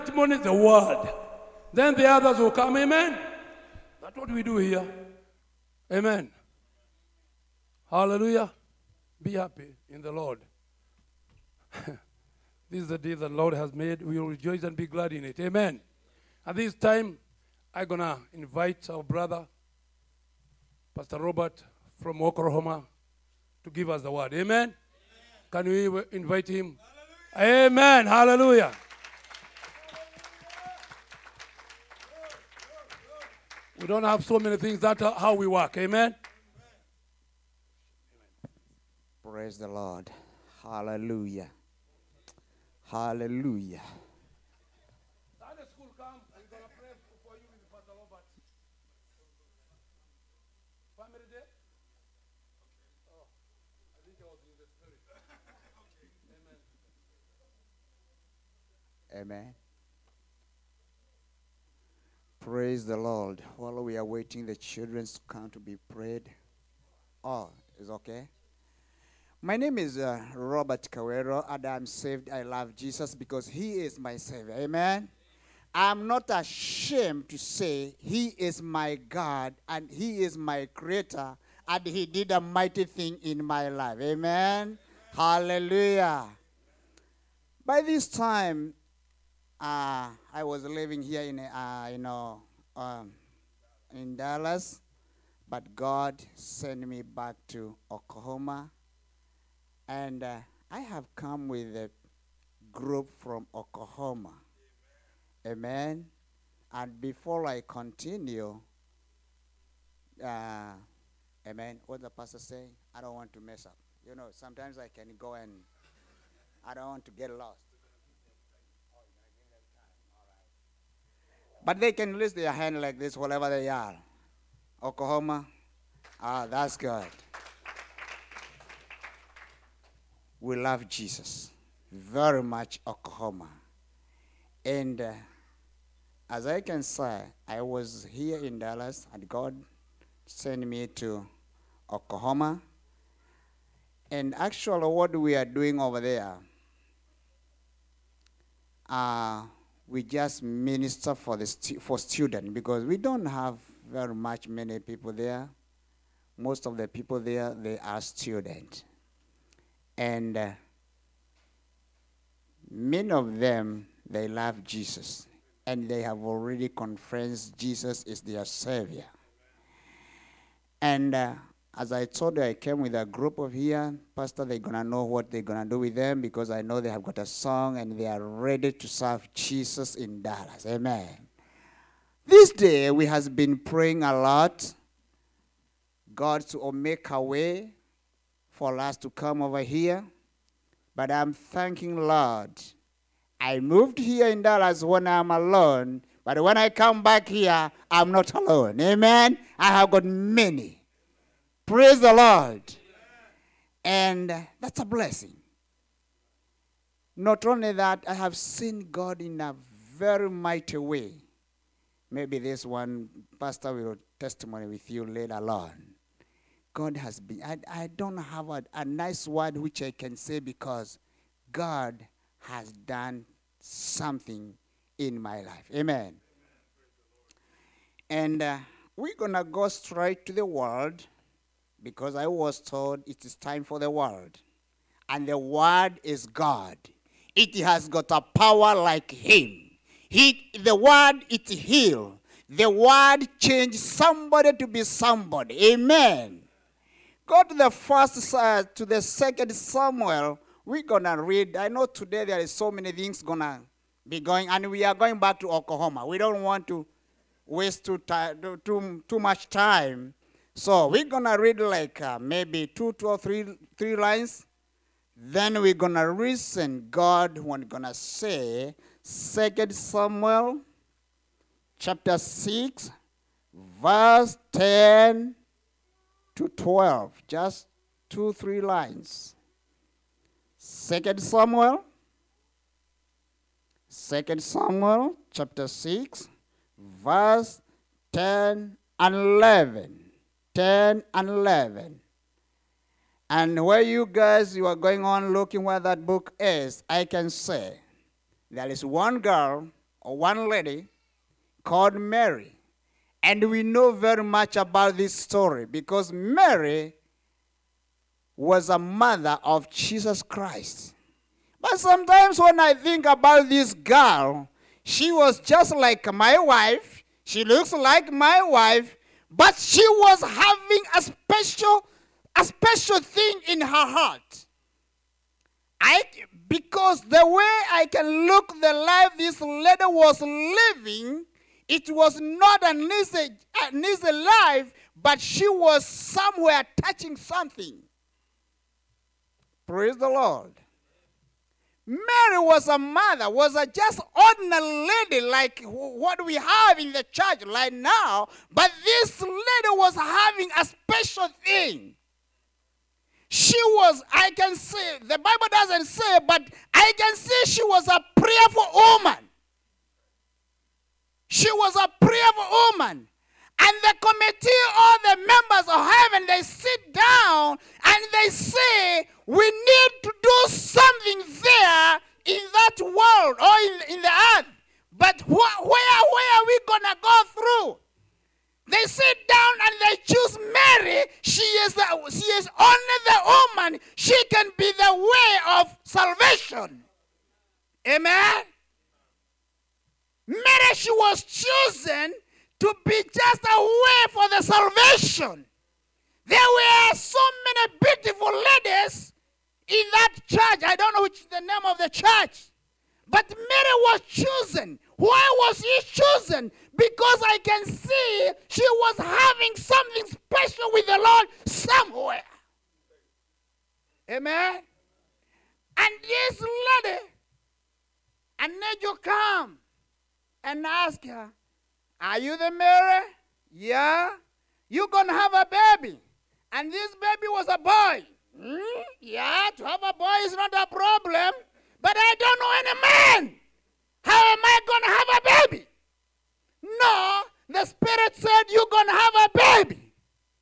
testimony, the word. Then the others will come. Amen. That's what we do here. Amen. Hallelujah. Be happy in the Lord. this is the day the Lord has made. We will rejoice and be glad in it. Amen. At this time, I'm going to invite our brother, Pastor Robert from Oklahoma, to give us the word. Amen. Can we w- invite him? Amen. Hallelujah. We don't have so many things. That's how we work. Amen. Praise the Lord. Hallelujah. Hallelujah. Sunday school come. We're going to pray for you with Pastor Robert. Family day? Oh, I think I was in the spirit. Amen. Praise the Lord. While we are waiting the children to come to be prayed. Oh, is okay? My name is uh, Robert Cawero, and I'm saved. I love Jesus because He is my Savior. Amen. I'm not ashamed to say He is my God and He is my Creator, and He did a mighty thing in my life. Amen. Hallelujah. By this time, uh, I was living here in, uh, you know, um, in Dallas, but God sent me back to Oklahoma, and uh, I have come with a group from Oklahoma. Amen. And before I continue, uh, amen. What the pastor say? I don't want to mess up. You know, sometimes I can go and I don't want to get lost. But they can raise their hand like this, wherever they are. Oklahoma. Ah, that's good. We love Jesus very much, Oklahoma. And uh, as I can say, I was here in Dallas, and God sent me to Oklahoma. And actually, what we are doing over there, uh, we just minister for the stu- for student because we don't have very much many people there. Most of the people there they are student, and uh, many of them they love Jesus, and they have already confessed Jesus is their savior. And uh, as I told you, I came with a group of here. Pastor, they're going to know what they're going to do with them because I know they have got a song and they are ready to serve Jesus in Dallas. Amen. This day, we has been praying a lot. God to make a way for us to come over here. But I'm thanking Lord. I moved here in Dallas when I'm alone, but when I come back here, I'm not alone. Amen. I have got many. Praise the Lord. And uh, that's a blessing. Not only that, I have seen God in a very mighty way. Maybe this one pastor will testimony with you later on. God has been, I, I don't have a, a nice word which I can say because God has done something in my life. Amen. And uh, we're going to go straight to the word because I was told it is time for the word. And the word is God. It has got a power like him. He, the word it heal. The word change somebody to be somebody. Amen. Go to the first uh, to the second Samuel. We're gonna read. I know today there is so many things gonna be going, and we are going back to Oklahoma. We don't want to waste too, ti- too, too much time. So we're gonna read like uh, maybe two, two or three, three lines. Then we're gonna listen God when gonna say Second Samuel chapter six, verse ten to twelve. Just two, three lines. Second Samuel, Second Samuel chapter six, verse ten and eleven. 10 and 11. And where you guys you are going on looking where that book is, I can say there is one girl one lady called Mary. And we know very much about this story because Mary was a mother of Jesus Christ. But sometimes when I think about this girl, she was just like my wife. She looks like my wife, but she was having a special a special thing in her heart. I because the way I can look the life this lady was living, it was not an easy, an easy life, but she was somewhere touching something. Praise the Lord. Mary was a mother, was a just ordinary lady like wh- what we have in the church right now, but this lady was having a special thing. She was, I can say, the Bible doesn't say, but I can say she was a prayerful woman. She was a prayerful woman. And the committee, all the members of heaven, they sit down and they say, We need to do something there in that world or in, in the earth. But wh- where, where are we going to go through? They sit down and they choose Mary. She is, the, she is only the woman. She can be the way of salvation. Amen. Mary, she was chosen to be just a way for the salvation. There were so many beautiful ladies in that church. I don't know which is the name of the church. But Mary was chosen. Why was she chosen? Because I can see she was having something special with the Lord somewhere. Amen. And this lady, an angel come and ask her, Are you the Mary? Yeah. You're gonna have a baby. And this baby was a boy. Hmm? Yeah, to have a boy is not a problem. But I don't know any man. How am I gonna have a baby? No, the Spirit said you're gonna have a baby.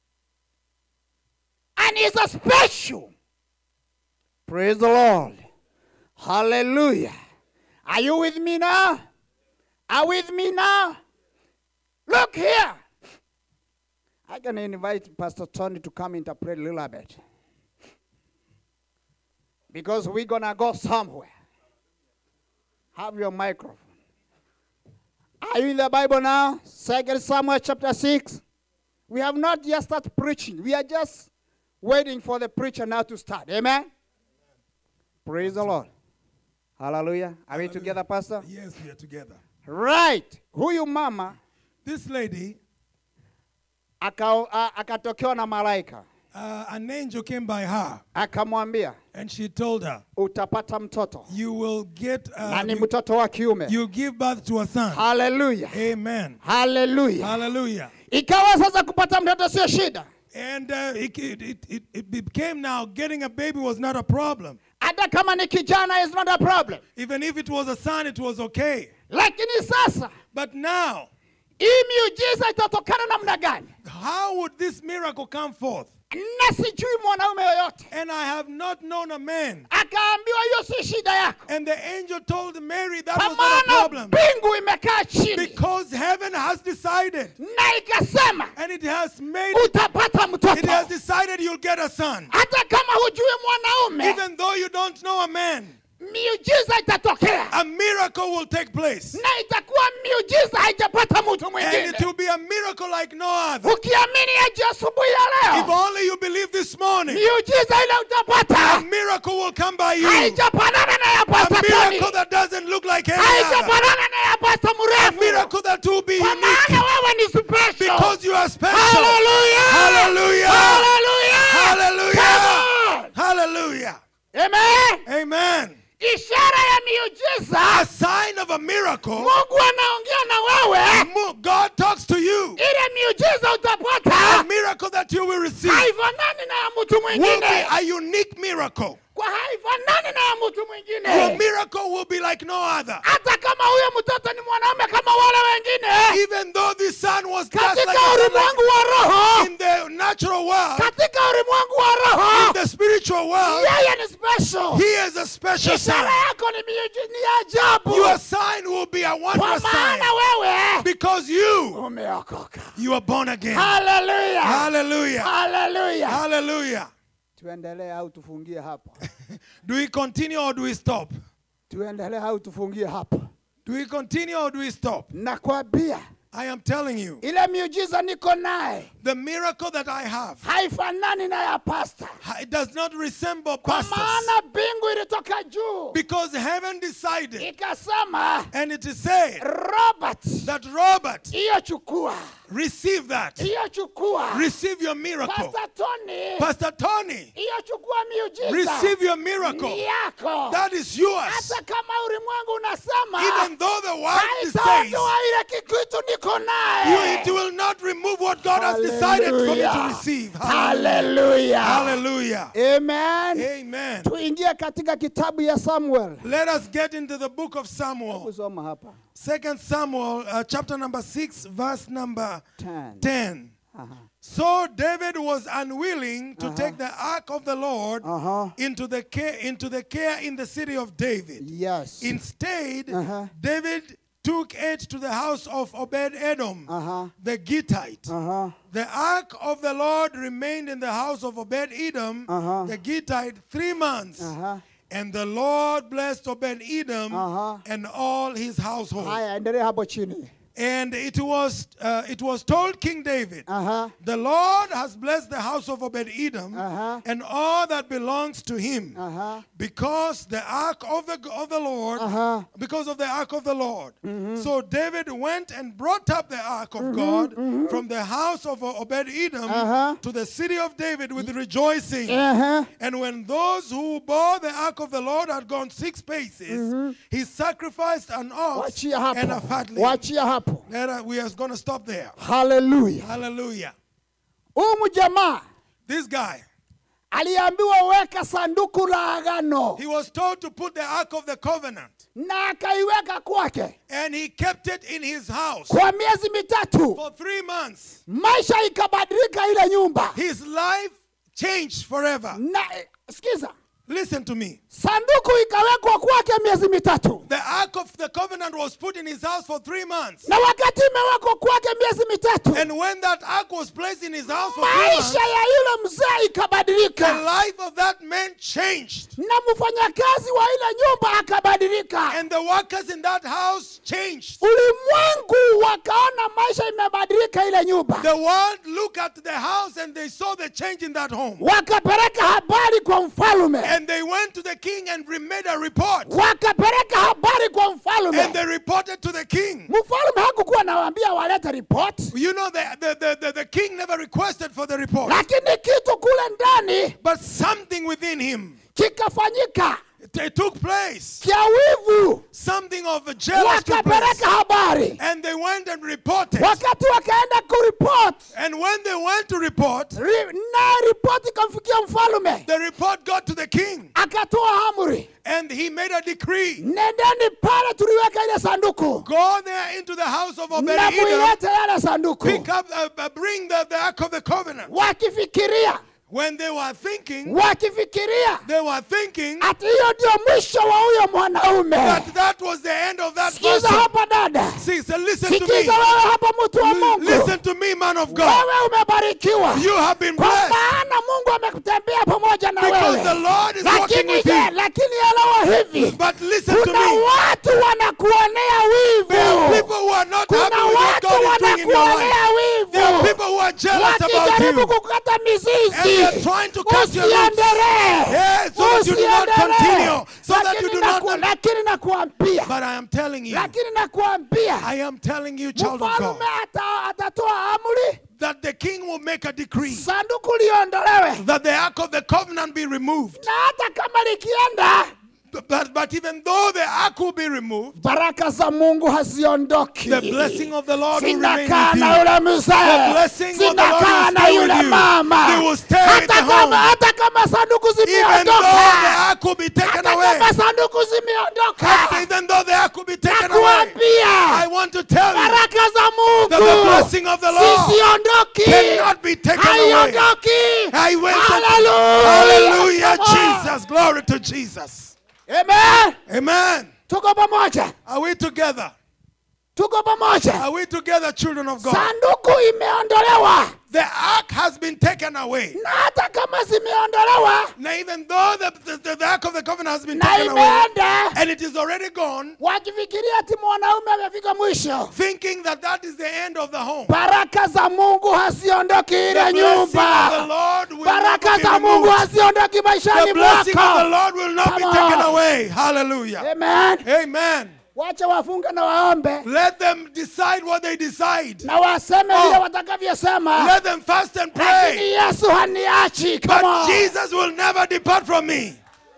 And it's a special. Praise the Lord. Hallelujah. Are you with me now? Are with me now? Look here. I'm going to invite Pastor Tony to come interpret a little bit. Because we're going to go somewhere. Have your microphone. Are you in the Bible now? Second Samuel chapter 6. We have not yet started preaching. We are just waiting for the preacher now to start. Amen? Praise the Lord. Hallelujah. Are we together, Pastor? Yes, we are together. Right. Huyu mama This lady, aka- a- akatokewa na malaika uh, an angel came by her akamwambia and she told her, utapata mtoto You will get, na uh, ni you, mtoto wa kiume. you'll give birth to a son. Haleluya, Amen. haleluya. Hallelujah. Ikawa sasa kupata mtoto sio shida, And uh, it, it, it, it became now getting a baby was not a problem. hata kama ni kijana is not a problem, Even if it was a son, it was okay. lakini sasa But now, hii miujiza itatokana namna gani? how would this miracle come forth? Na sijui mwanaume yoyote. And I have not known a man. Akaambiwa hiyo si shida yako, And the angel told Mary that kwa was not a maana problem. mbingu imekaa chini Because heaven has decided. na ikasema And it has made utapata It has mtoto, decided you'll get a son. hata kama hujui mwanaume. Even though you don't know a man, miujiza itatokea a miracle will take place. na itakuwa miujiza haijapata mtu And mwingine it will be a miracle like no other. ukiamini aje asubuhi ya If leo only you believe this morning, miujiza ile a utapata miracle will come by you. A haijafanana na ya pasta miracle Tony. that doesn't look like any other. haijafanana na ya pasta A mrefu miracle that will be kwa unique maana wewe ni special because you are special. Hallelujah. Hallelujah. Hallelujah. Hallelujah. Hallelujah. Amen. Amen. ishara ya miujiza A sign of a miracle. mungu anaongea na wewe Mo- God talks to you. ile miujiza A utapata miracle that you will receive haifanani na ya mtu will be mwingine a unique miracle. kwa haifanani na ya mtu Your mwingine miracle will be like no other. hata kama huyo mtoto ni mwanaume kama wale wengine Even though this son was just like, katika a son ulimwengu wa roho like in the natural world, katika ulimwengu wa in roho the spiritual world, yeye ni special he is a special ishara son. yako ni miuji- ni ajabu Your sign will be a wondrous a sign. maana wewe Because you, umeokoka you are born again. haleluya Hallelujah. haleluya Hallelujah. tuendelee au tufungie hapa Do we continue or do we stop? tuendelee au tufungie hapa Do we continue or do we stop? nakwambia I am telling you, ile miujiza niko naye the miracle that I have, haifanani na ya pasta it does not resemble kwa pastors. maana mbingu ilitoka juu Because heaven decided, ikasema and it is said robert that Robert, hiyo chukua receive that. hiyo chukua Receive your miracle. pasta tony Pastor Tony, hiyo chukua miujiza receive your ni miracle. yako That is yours. hata kama ulimwengu unasema Even though the world says haitaondoa ile kitu niko you, naye it will not remove what God has decided for me to Hallelujah. receive. haleluya Hallelujah. amen Amen. tuingie katika kitabu ya samuel Let us get into the book of Samuel. kusoma hapa Second Samuel, uh, chapter number 6, verse number 10 10. So David was unwilling to take the ark of the Lord Uh-huh. into the care into the care in the city of David. yes Instead, Uh-huh. David took it to the house of Obed Edom, Uh-huh. the Gittite. uh-huh. The ark of the Lord remained in the house of Obed Edom, Uh-huh. the Gittite, three months. Uh-huh. And the Lord blessed Obed Edom Uh-huh. and all his household. haya endelee hapo chini And it was uh, it was told King David, Aha. the Lord has blessed the house of Obed Edom Uh-huh. and all that belongs to him, Uh-huh. because the ark of the of the Lord, Uh-huh. because of the ark of the Lord. So David went and brought up the ark of God from the house of Obed Edom Uh-huh. to the city of David with rejoicing. Uh-huh. And when those who bore the ark of the Lord had gone six paces, he sacrificed an ox wachia and a hapo fatling. wachia hapo Let us- we are going to stop there. haleluya Hallelujah. huyu jamaa This guy, aliambiwa weka sanduku la agano he was told to put the ark of the covenant, na akaiweka kwake and he kept it in his house kwa miezi mitatu for three months. maisha ikabadilika ile nyumba His life changed forever. na eh, sikiza Listen to me. sanduku ikawekwa kwake miezi mitatu The ark of the covenant was put in his house for three months. na wakati imewekwa kwake miezi mitatu And when that ark was placed in his house for three months, maisha ya yule mzee the ikabadilika life of that man changed. na mfanyakazi wa ile nyumba akabadilika And the workers in that house changed. ulimwengu wakaona maisha imebadilika ile nyumba The world looked at the house and they saw the change in that home. wakapeleka habari kwa mfalume And they went to the king and re- made a report. wakapeleka habari kwa And mfalume they reported to the king. mfalume hakukuwa nawaambia walete ripoti You know, the, the, the, the, the king never requested for the report. lakini kitu kule ndani But something within him kikafanyika it, it took place. kia wivu Something of a jealous took place. wakapeleka habari And they went and reported. wakati wakaenda kuripoti And when they went to report, ri, na ripoti ikamfikia mfalume the report got to the king. akatoa amri And he made a decree. nendeni pale tuliweka ile sanduku Go there into the house of Obed na Edom. muilete yale sanduku Pick up, uh, uh, bring the, the ark of the covenant. wakifikiria When they were thinking, wakifikiria they were thinking ati hiyo ndio mwisho wa huyo mwanaume that that was the end of that sikiza person. hapa dada See, so listen to me. sikiza wewe hapa mtu wa L- mungu Listen to me, man of God. wewe umebarikiwa You have been kwa blessed maana mungu amekutembea pamoja na because wewe the Lord is working lakini with je you. lakini elewa hivi But listen to kuna me. watu wanakuonea There are wivu people who are not kuna happy with what watu God is doing in your life. wanakuonea There are wivu people who are jealous about wakijaribu you. kukata And they mizizi are trying to cut your roots. usiendelee Yes, so that you do not Usiendelee. continue. So that you Lakini do not. naku- lakini nakuambia But I am telling you, lakini nakuambia I am telling you, child of God, mfalume ata- atatoa amri that the king will make a decree sanduku liondolewe that the ark of the covenant be removed. na hata kama likienda But, but even though the ark will be removed, baraka za mungu haziondoki the blessing of the Lord will remain sinakaa with na you. yule The mzee blessing of the Lord sinakaa will na stay yule with you. mama They will stay at hata the kama, home. hata kama sanduku Even though the zimeondoka ark will be taken hata away. kama sanduku zimeondoka Even though the ark will be taken away. I nakuambia want to tell you baraka za that the mungu blessing of the Lord sisiondoki cannot be taken away. haiondoki I went to- Hallelujah. Hallelujah, Come on. Jesus. Glory to Jesus. Amen. Amen. tuko pamoja Are we together? tuko pamoja Are we together, children of God? sanduku imeondolewa The ark has been taken away. na hata kama zimeondolewa Now, even though the, the, the ark of the covenant has been na taken away imeenda and it is already gone, wakifikiria ati mwanaume amefika mwisho thinking that that is the end of the home. baraka za mungu haziondoki The ile blessing of the nyumba Lord will baraka never be za mungu removed. haziondoki maishani The blessing of the mwako Lord will not be Come taken on. away. Hallelujah. amen Amen. wacha wafunge na waombe Let them decide what they decide. na waseme Oh. vile watakavyosema Let them fast and lakini pray. yesu haniachi Come But on. Jesus will never depart from me.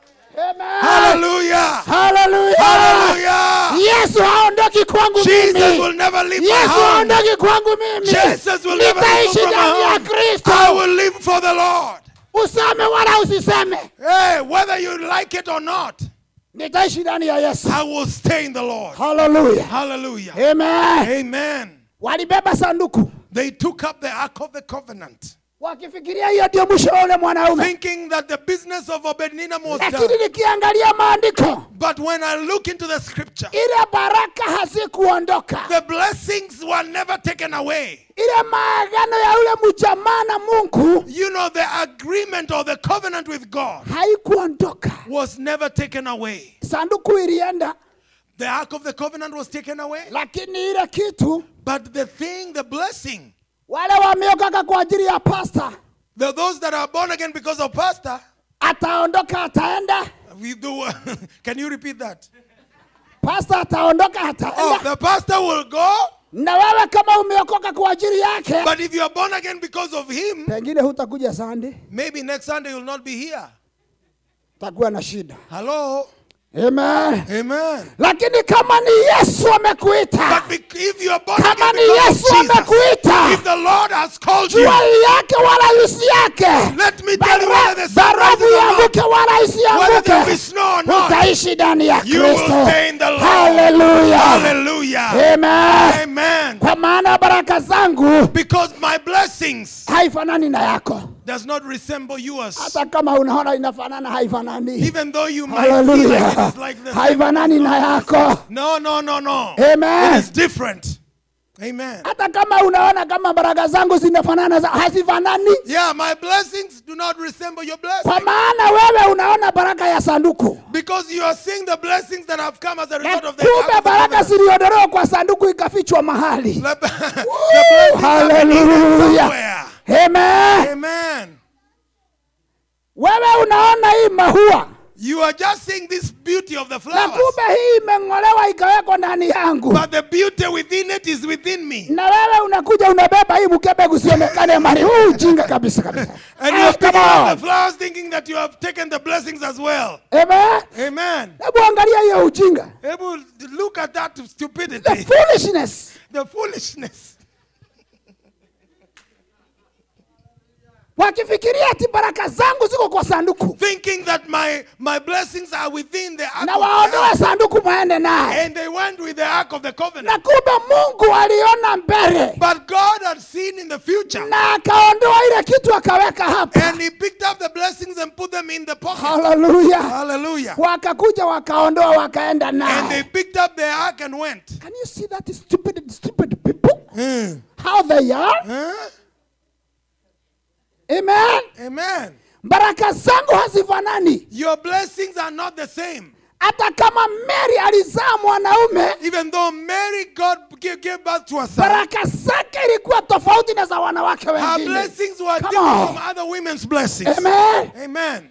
Amen. Hallelujah. Hallelujah. Hallelujah. yesu haondoki kwangu Jesus mimi will never leave my yesu home. haondoki kwangu mimi Jesus will never leave nitaishi from ndani ya my home. kristo I will live for the Lord. useme wala usiseme Hey, whether you like it or not, nitaishi ndani ya yesu I will stay in the Lord. haleluya Hallelujah. amen Amen. walibeba sanduku They took up the Ark of the Covenant, wakifikiria hiyo ndio mwisho wa ule mwanaume thinking that the business of Obed-Edom was done. lakini nikiangalia maandiko But when I look into the scripture, ile baraka hazikuondoka the blessings were never taken away. ile maagano ya ule mjamaa na mungu You know, the agreement or the covenant with God haikuondoka was never taken away. sanduku ilienda The Ark of the Covenant was taken away, lakini ile kitu but the thing, the blessing, wale wameokoka kwa ajili ya pasta the, those that are born again because of pastor, ataondoka ataenda we do. can you repeat that? pasta ataondoka Oh, ataenda the pastor will go, na wewe kama umeokoka kwa ajili yake but if you are born again because of him, pengine hutakuja sande maybe next Sunday you'll not be here. utakuwa na shida Hello? amen Amen. lakini kama ni yesu amekuita But bec- if you are born kama again ni because yesu of Jesus, amekuita if the Lord has called you, jua yake wala isi yake let me tell you whether the sun barafu rises or not, ianguke wala whether there be isianguke snow or not, utaishi ndani ya you will kristo stay in the Lord. haleluya Hallelujah. amen Amen. kwa maana baraka zangu Because my blessings haifanani na yako does not resemble yours. hata kama unaona inafanana haifanani Even though you might feel like haleluya it is like the same. haifanani na yako No, no, no, no. Amen. It is different. Amen. hata kama unaona kama baraka zangu zinafanana za- hazifanani Yeah, my blessings do not resemble your blessings. kwa maana wewe unaona baraka ya sanduku Because you are seeing the blessings that have come as a na result of the kumbe Ark of the baraka Covenant. ziliondolewa kwa sanduku ikafichwa mahali The, the blessings have been hidden haleluya somewhere. amen Amen. wewe unaona hii mahua You are just seeing this beauty of the na flowers. kumbe hii imeng'olewa ikawekwa ndani yangu But the beauty within it is within me. na wewe unakuja unabeba hii mkebe kusionekane mali huu ujinga kabisa kabisa And Ah, you're come picking up on. the flowers thinking that you have taken the blessings as well. amen Amen. hebu angalia hiyo ujinga Able look at that the stupidity, foolishness the foolishness. wakifikiria ati baraka zangu ziko kwa sanduku Thinking that my, my blessings are within the ark na of the waondoe Covenant. sanduku mwende naye And they went with the ark of the na covenant. kumbe mungu aliona mbele But God had seen in the future. na akaondoa ile kitu akaweka hapa And he picked up the blessings and put them in the pocket. haleluya Hallelujah. wakakuja wakaondoa wakaenda And they naye picked up the ark and went. can you see that stupid stupid people Hmm. how they are Huh? amen Amen. baraka zangu hazifanani Your blessings are not the same. hata kama mary alizaa mwanaume Even though Mary, God gave, gave birth to a son, baraka zake ilikuwa tofauti na za wanawake her wengine blessings were Come different on. from other women's blessings. amen Amen.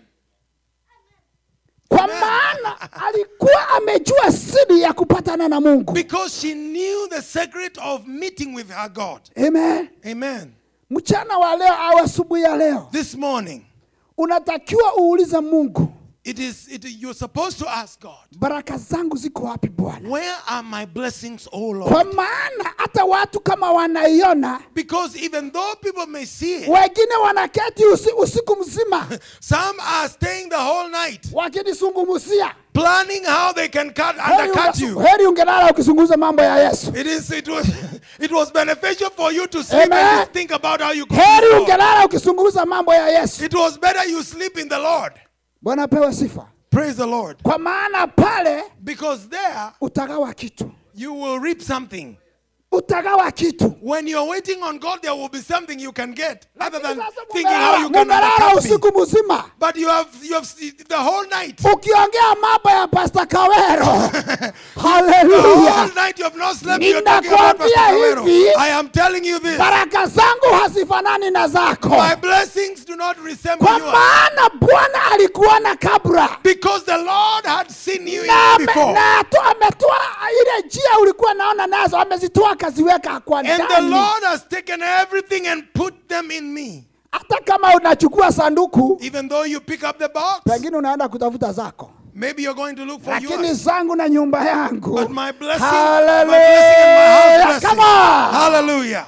kwa maana alikuwa amejua siri ya kupatana na mungu Because she knew the secret of meeting with her God. amen Amen. mchana wa leo au asubuhi ya leo This morning, unatakiwa uulize mungu it is it, you're supposed to ask God, baraka zangu ziko wapi bwana where are my blessings, oh kwa Lord? maana hata watu kama wanaiona Because even though people may see it, wengine wanaketi usi, usiku mzima some are staying the whole night wakinisungumusia planning how they can cut heri, undercut unge, you. heri ungelala ukizunguza mambo ya yesu It is it was it was beneficial for you to sleep Amen. and to think about how you could heri do it. ungelala ukizunguza mambo ya yesu It was better you sleep in the Lord. bwana apewe sifa Praise the Lord. kwa maana pale Because there utagawa kitu you will reap something. utagawa kitu When you're waiting on God, there will be something you can get other than Sasa thinking how you can mumelala undercut me. usiku mzima But you have you have s- the whole night. ukiongea mambo ya pasta kawero The haleluya whole night you have not slept. You're talking about Pastor Ninakwambia Kawero. hivi, I am telling you this. baraka zangu hazifanani na zako My blessings do not resemble kwa yours. maana bwana alikuona kabla Because the Lord had seen you na in ame- before. na tu- ametoa ile njia ulikuwa naona nazo amezitoa akaziweka kwa And the ndani Lord has taken everything and put them in me. hata kama unachukua sanduku Even though you pick up the box, pengine unaenda kutafuta zako maybe you're going to look for lakini yours. zangu na nyumba yangu But my blessing, my Hallelujah. blessing and my house Come blessing. on. Hallelujah.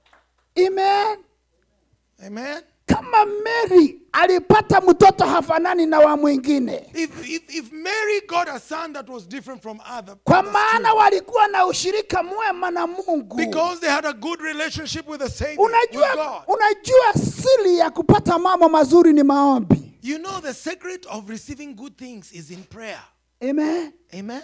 Amen. Amen. kama mary alipata mtoto hafanani na wa mwingine If, if, if Mary got a son that was different from other, kwa others maana too, walikuwa na ushirika mwema na mungu because they had a good relationship with the Savior, with unajua, God. unajua siri ya kupata mambo mazuri ni maombi You know, the secret of receiving good things is in prayer. Amen. Amen.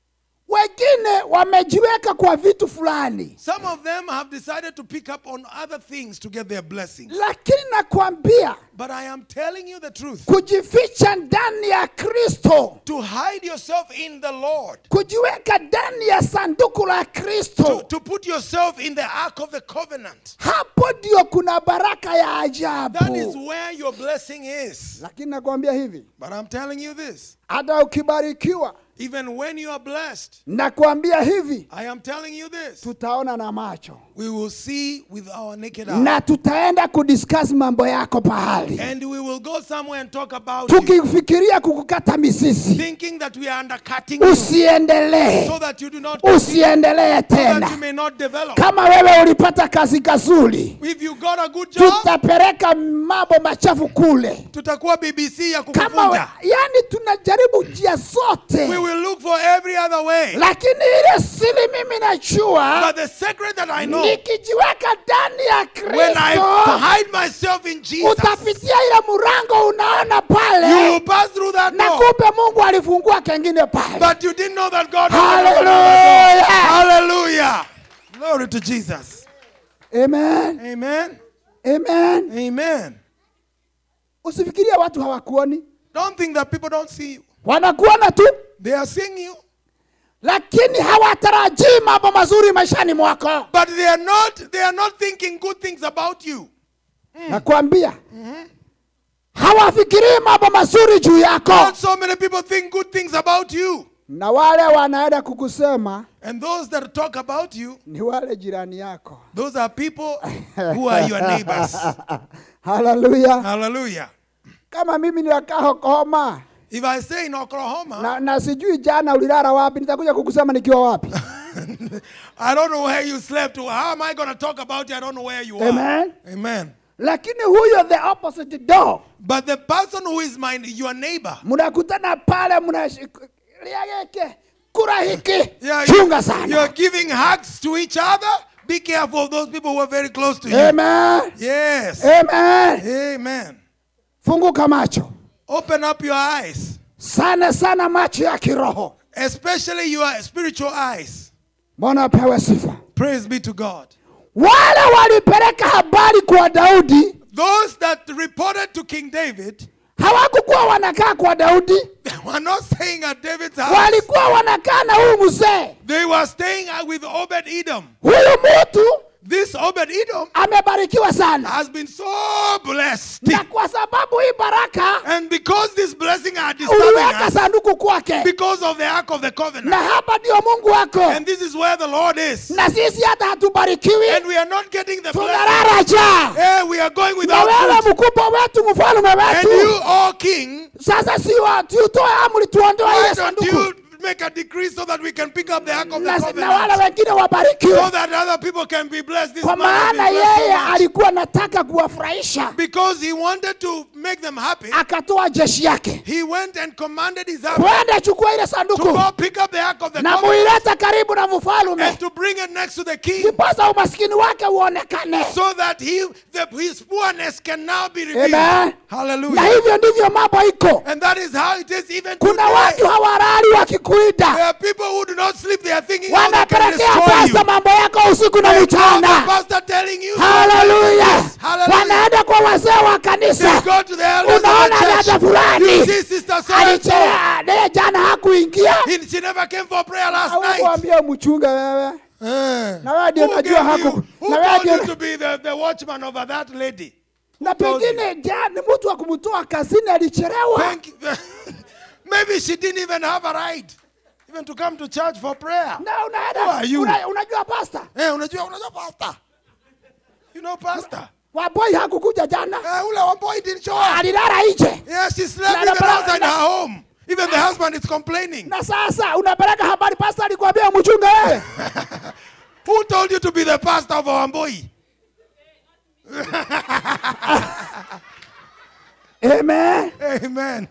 wengine wamejiweka kwa vitu fulani Some of them have decided to pick up on other things to get their blessings. lakini nakwambia But I am telling you the truth. kujificha ndani ya kristo To hide yourself in the Lord, kujiweka ndani ya sanduku la to, kristo to put yourself in the ark of the covenant. hapo ndio kuna baraka ya That is ajabu where your blessing is. lakini nakwambia hivi But I'm telling you this hata ukibarikiwa even when you are blessed, nakwambia hivi I am telling you this tutaona na macho we will see with our naked eye. na tutaenda kudiscuss mambo yako pahali And we will go somewhere and talk about you, tukifikiria kukukata misisi thinking that we are undercutting you usiendelee so that you do not usiendelee so that you tena may not develop. kama wewe ulipata kazi kazuri If you got a good job, tutapeleka mambo machafu kule tutakuwa BBC ya kama we, kukuvunja. yani tunajaribu njia We zote will look for every other way. lakini ile siri mimi najua But the secret that I know, nikijiweka ndani ya when I kristo hide myself in Jesus, utapitia ile mlango unaona you pale will pass through that na door. kumbe mungu alifungua kengine pale But you didn't know that God Hallelujah. Hallelujah. Glory to Jesus. amen Amen. amen Amen. usifikirie watu hawakuoni Don't think that people don't see you. wanakuona tu They are seeing you, lakini hawatarajii mambo mazuri maishani mwako but they are not they are not thinking good things about you. nakwambia hawafikirii mambo mazuri juu yako Not so many people think good things about you. na wale wanaenda kukusema And those that talk about you, ni wale jirani yako those are people who are your neighbors. haleluya Hallelujah. kama mimi ninakaa Oklahoma If I say in Oklahoma, na, na sijui jana ulilala wapi nitakuja kukusema nikiwa wapi I don't know where you slept. How am I going to talk about you? I don't know where you are. Amen. Amen. lakini huyo the opposite door But the person who is my your neighbor, mnakutana pale mnaliageke kura hiki yeah, chunga you, sana you're giving hugs to each other. Be careful of those people who are very close to you. amen Yes. amen Amen. funguka macho Open up your eyes, sana sana macho ya kiroho especially your spiritual eyes. mbona apewe sifa Praise be to God. wale walipeleka habari kwa daudi Those that reported to King David, hawakukuwa wanakaa kwa daudi they were not staying at David's house. walikuwa wanakaa na huyu mzee They were staying with Obed Edom. huyu mtu This Obed Edom amebarikiwa sana has been so blessed. na kwa sababu hii baraka And because this blessing are disturbing uliweka us, sanduku kwake because of the ark of the na covenant, hapa ndio mungu wako and this is where the Lord is, na sisi hata hatubarikiwi and we are not getting the blessing. tunarara cha Hey, we are going na without wewe food. mkubwa wetu mfalme And wetu you, O King, sasa si wa- tutoe amri tuondoe why ile don't sanduku you make a decree so that we can pick up the ark of the na, na wale covenant, wengine so wabarikiwe that other people can be blessed? This kwa man has maana been blessed so yeye much. alikuwa anataka kuwafurahisha Because he wanted to make them happy, akatoa jeshi yake he went and commanded his army kwenda chukua ile to sanduku go pick up the ark of the na covenant muileta karibu na mfalume and to bring it next to the king ndiposa umaskini wake uonekane so that he, the, his poorness can now be revealed. Amen. na Hallelujah. hivyo ndivyo mambo iko And that is how it is even kuna today. watu hawalali wakikuita There are people who do not sleep. They are thinking how they can wanapelekea destroy you. pasta mambo yako usiku na They call the mchana pastor telling you haleluya Hallelujah. wanaenda kwa wazee wa They kanisa go to the elders of unaona the dada church. fulani You see sister so and so. alichea naye jana hakuingia He- She never came for prayer last night. aukuambia mchunge wewe Eh. na wewe ndio Who unajua gave haku you- who na wewe told ndio you to be the, the watchman over that lady? na told pengine jana mtu wa kumtoa kazini alichelewa Thank you. Maybe she didn't even have a right even to come to church for prayer. na Who unaenda are you? una, unajua pasta Eh, unajua unajua pastor. You know pastor. waboi hakukuja jana Eh, ule wamboi didn't show up. alilala nje Yeah, she slept Na- na- even na- outside na- her home. Even the husband is complaining. na sasa unapeleka habari pasta alikwambia mchunge wewe Who told you to be the pastor of Wamboi? amen Amen.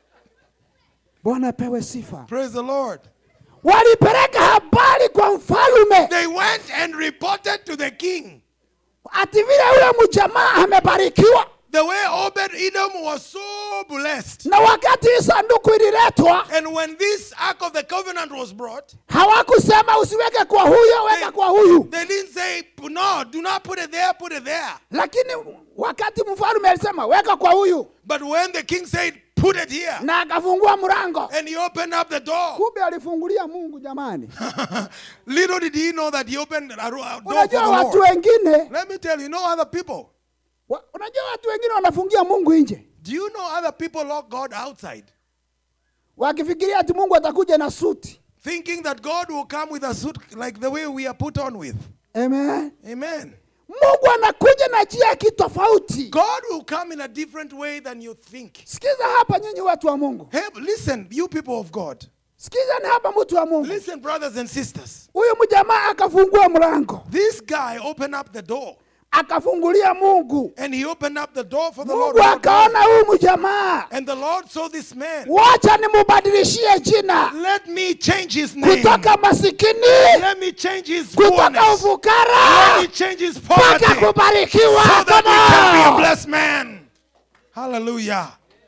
bwana pewe sifa Praise the Lord. walipeleka habari kwa mfalume They went and reported to the king. ati vile yule mjamaa amebarikiwa The way Obed Edom was so blessed. na wakati hii sanduku ililetwa And when this Ark of the Covenant was brought, hawakusema usiweke kwa huyo weka kwa huyu they didn't say, no, do not put it there, put it there. lakini wakati mfalume alisema weka kwa huyu But when the king said, put it here, na akafungua mlango and he opened up the door, kumbe alifungulia mungu jamani little did he know that he opened a ro- a door for unajua the watu Lord. wengine Let me tell you, no other people. wa, unajua watu wengine wanafungia mungu nje Do you know other people lock God outside? wakifikiria ati mungu atakuja na suti Thinking that God will come with a suit like the way we are put on with. Amen. Amen. mungu anakuja na njia kitofauti God will come in a different way than you think. sikiza hapa nyinyi watu wa mungu Hey, listen, you people of God. sikiza ni hapa mtu wa mungu Listen, brothers and sisters. huyu mjamaa akafungua mlango This guy opened up the door akafungulia mungu and he opened up the door for the Lord. mungu akaona huyu mjamaa And the Lord saw this man. wacha nimubadilishie jina Let me change his name. kutoka masikini Let me change his kutoka poorness. Let ufukara me change his poverty. mpaka kubarikiwa So that Come he can be a on. blessed man. Hallelujah.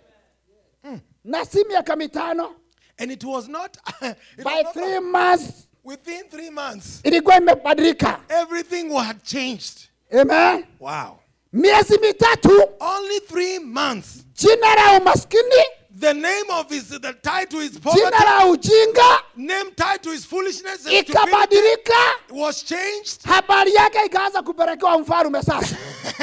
na si miaka mitano And it was not, it by was not three months within three months, ilikuwa imebadilika everything had changed. Amen. Wow. miezi mitatu Only three months. jina la umaskini The name of his, the tied to his jina poverty, la ujinga name tied to his foolishness and stupidity ikabadilika was changed. habari yake ikaanza kupelekewa mfalume sasa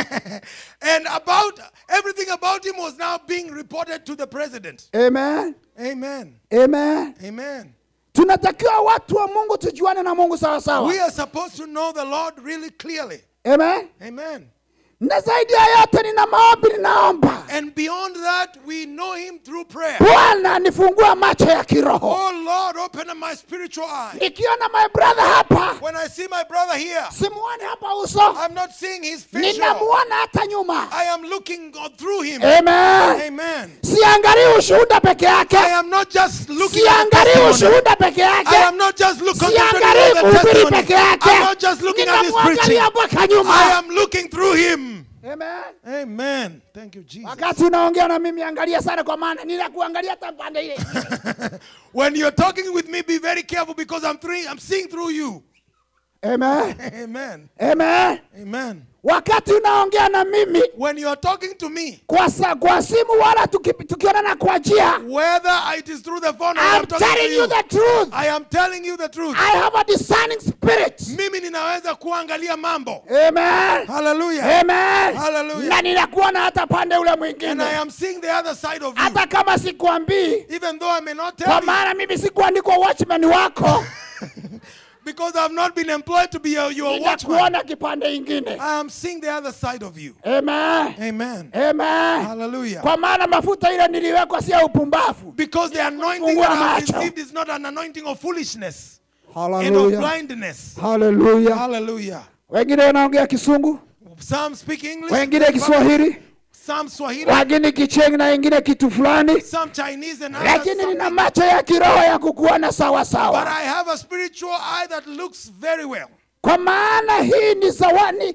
and about everything about him was now being reported to the president. Amen. Amen. Amen. Amen. tunatakiwa watu wa mungu tujuane na mungu sawa sawa We are supposed to know the Lord really clearly. Amen. Amen. na zaidi ya yote nina maombi ninaomba And beyond that, we know him through prayer. bwana nifungua macho ya kiroho Oh Lord, open up my spiritual eye. nikiona my brother hapa When I see my brother here, simuoni hapa uso I'm not seeing his facial. ninamuona hata nyuma I am looking go- through him. Amen. Amen. siangalii ushuhuda peke yake I am not just looking at the siangalii testimony. ushuhuda peke I yake am not just look, concentrating siangalii on the kuhubiri testimony. peke yake I'm not just looking at his preaching. ninamwangalia mpaka I nyuma am looking through him. Amen. Amen. Thank you, Jesus. wakati unaongea na mimi angalia sana kwa maana ninakuangalia hata pande ile when you're talking with me, be very careful because I'm three, I'm seeing through you. Amen. Amen. Amen. Amen. wakati unaongea na mimi When you're talking to me, kwa, sa, kwa simu wala tuki- tukionana kwa njia whether it is through the phone or I'm I'm talking to telling you, you the truth I am telling you the truth. I have a discerning spirit Mimi ninaweza kuangalia mambo. Amen. Hallelujah. Amen. Hallelujah. na ninakuona hata pande ule And mwingine I am seeing the other side of you. hata kama sikuambii Even though I may not kwa tell you, maana mimi sikuandikwa watchman wako because I've not been employed to be a, your watchman. ninakuona kipande ingine I am seeing the other side of you. Amen. Amen. Amen. Hallelujah. kwa maana mafuta ile niliwekwa si ya upumbavu Because the anointing Fungua that I've macho. received is not an anointing of foolishness and of Hallelujah. blindness. Hallelujah. Hallelujah. wengine wanaongea kisungu Some speak English, wengine some kiswahili some Swahili, wengine kicheng na ingine kitu fulani some Chinese, and others lakini nina something. macho ya kiroho ya kukuona sawa But sawa I have a spiritual eye that looks very well. kwa maana hii ni zawani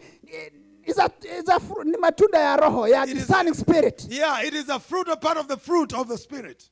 is a, is a, fru- ni matunda ya roho ya It is- discerning spirit Yeah, it is a fruit, a part of the fruit of the Spirit,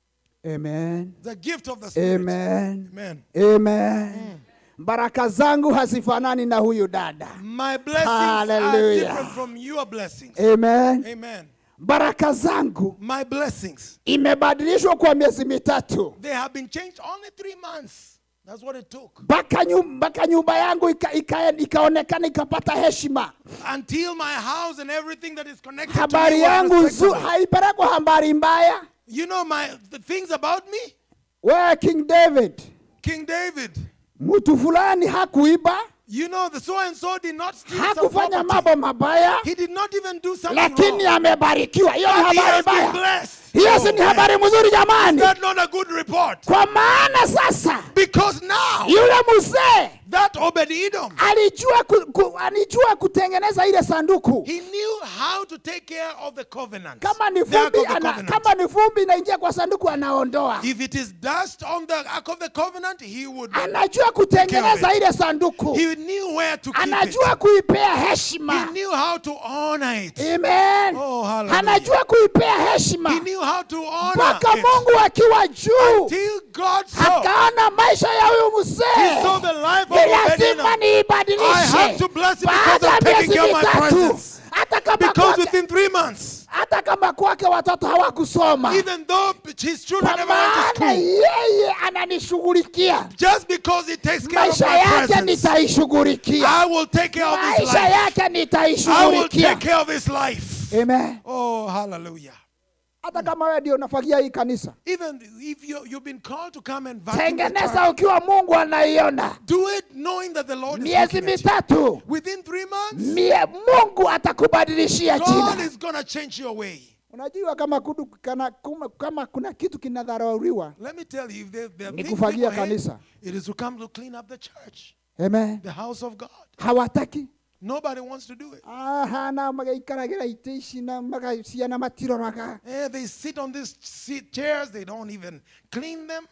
amen the gift of the Spirit. amen Amen. amen baraka zangu hazifanani na huyu dada My blessings are Hallelujah. different from your blessings. amen Amen. baraka zangu My blessings, imebadilishwa kwa miezi mitatu they have been changed only three months. That's what it took. mpaka nyu- mpaka nyumba yangu ika, ika, ikaonekana ikapata heshima Until my house and everything that is connected habari to me was yangu nzu, respectable. haipelekwa habari mbaya You know my the things about me? wewe king david King David. mtu fulani hakuiba You know the so and so did not steal some hakufanya property. mambo mabaya He did not even do something lakini wrong. amebarikiwa hiyo ni But he habari has been mbaya blessed. hiyo si Oh, ni man. habari mzuri Is jamani that not a good report? kwa maana sasa Because now yule mzee that Obed Edom, alijua, ku, ku, alijua kutengeneza ile sanduku he knew how to take care of the covenant. kama ni the ark vumbi of the ana, covenant. kama ni vumbi inaingia kwa sanduku anaondoa If it is dust on the ark of the covenant, he would. anajua kutengeneza Take ile sanduku He knew where to keep anajua it. kuipea He heshima knew how to honor it. amen Oh, hallelujah. anajua kuipea heshima He knew how to honor mpaka it. mungu akiwa juu Till God saw. akaona maisha ya huyu He mzee saw the life of ni Obed lazima Edom. I have niibadilishe to bless him baada because ya I'm taking miezi care of my mitatu presence. hata kama Because kwake within three months, hata kama kwake watoto hawakusoma even though his children kwa never went to maana school, yeye ananishughulikia just because he takes care of maisha my yake presence, nitaishughulikia I will take care of his maisha life. yake I will nitaishughulikia take care of his life. amen Oh, hallelujah. hata kama wewe ndio unafagia hii kanisa Even if you, you've been called to come and vacuum the tengeneza church, ukiwa mungu anaiona do it knowing that the Lord is miezi looking at you. mitatu Within three months, mie, mungu atakubadilishia God jina is going to change your way. unajua kama, kudu, kana, kuma, kama kuna kitu kinadharauliwa Let me tell you, if there, there are Ni things kufagia people hate, kanisa. it is to come to clean up the church, amen the house of God. hawataki Nobody wants to do it. ahana magaikaragira ite ici na magaciana matiroraga Eh, they sit on these seat chairs, they don't even clean them.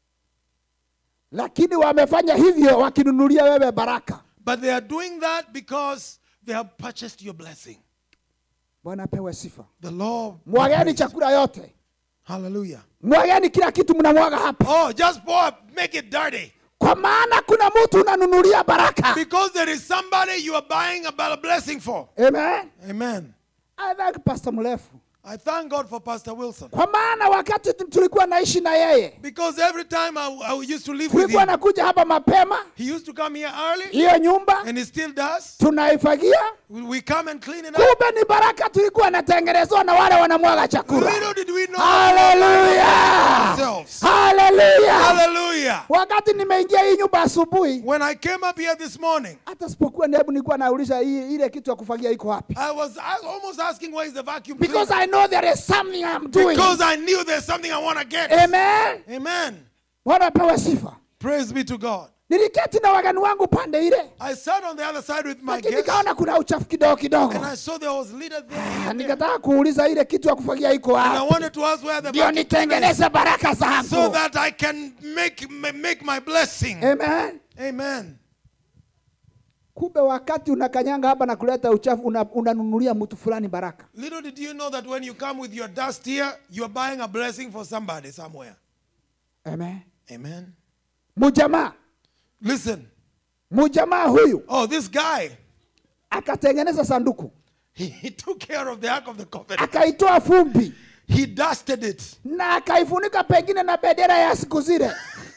lakini wamefanya hivyo wakinunulia wewe baraka But they are doing that because they have purchased your blessing. bwana apewe sifa The Lord. be mwageni praised. chakula yote Hallelujah. mwageni kila kitu mnamwaga hapa Oh, just pour, make it dirty. kwa maana kuna mtu unanunulia baraka Because there is somebody you are buying a a blessing for. amen Amen. I thank pastor mrefu I thank God for Pastor Wilson. kwa maana wakati tu- tulikuwa naishi na yeye Because every time I, I used to live with tulikuwa him, nakuja hapa mapema he used to come here early, hiyo nyumba and he still does. tunaifagia We we come and clean it up. kumbe ni baraka tulikuwa natengenezwa na wale wanamwaga chakula Little did we know haleluya ourselves. haleluya Hallelujah. wakati nimeingia hii nyumba asubuhi When I came up here this morning, hata sipokuwa nebu nilikuwa nauliza hii ile kitu ya kufagia iko wapi I was I almost asking where is the vacuum because cleaner? i know there is something i'm doing Because I knew there's something I want to get. amen Amen. bwana apewe sifa Praise be to God. niliketi na wagani wangu pande ile I sat on the other side with my lakini guests, nikaona kuna uchafu kidogo kidogo and I saw there was litter there. Ah, here and there. nikataka kuuliza ile kitu ya kufagia iko And I wapi wanted to ask where the ndio vacuum cleaner is nitengeneze baraka so zangu that I can make ma- make my blessing. amen Amen. kumbe wakati unakanyanga hapa na kuleta uchafu una- unanunulia mtu fulani baraka Little did you know that when you come with your dust here, you're buying a blessing for somebody somewhere. amen Amen. mujamaa Listen. mujamaa huyu Oh, this guy, akatengeneza sanduku he, he took care of the Ark of the Covenant. akaitoa fumbi He dusted it. na akaifunika pengine na bendera ya siku zile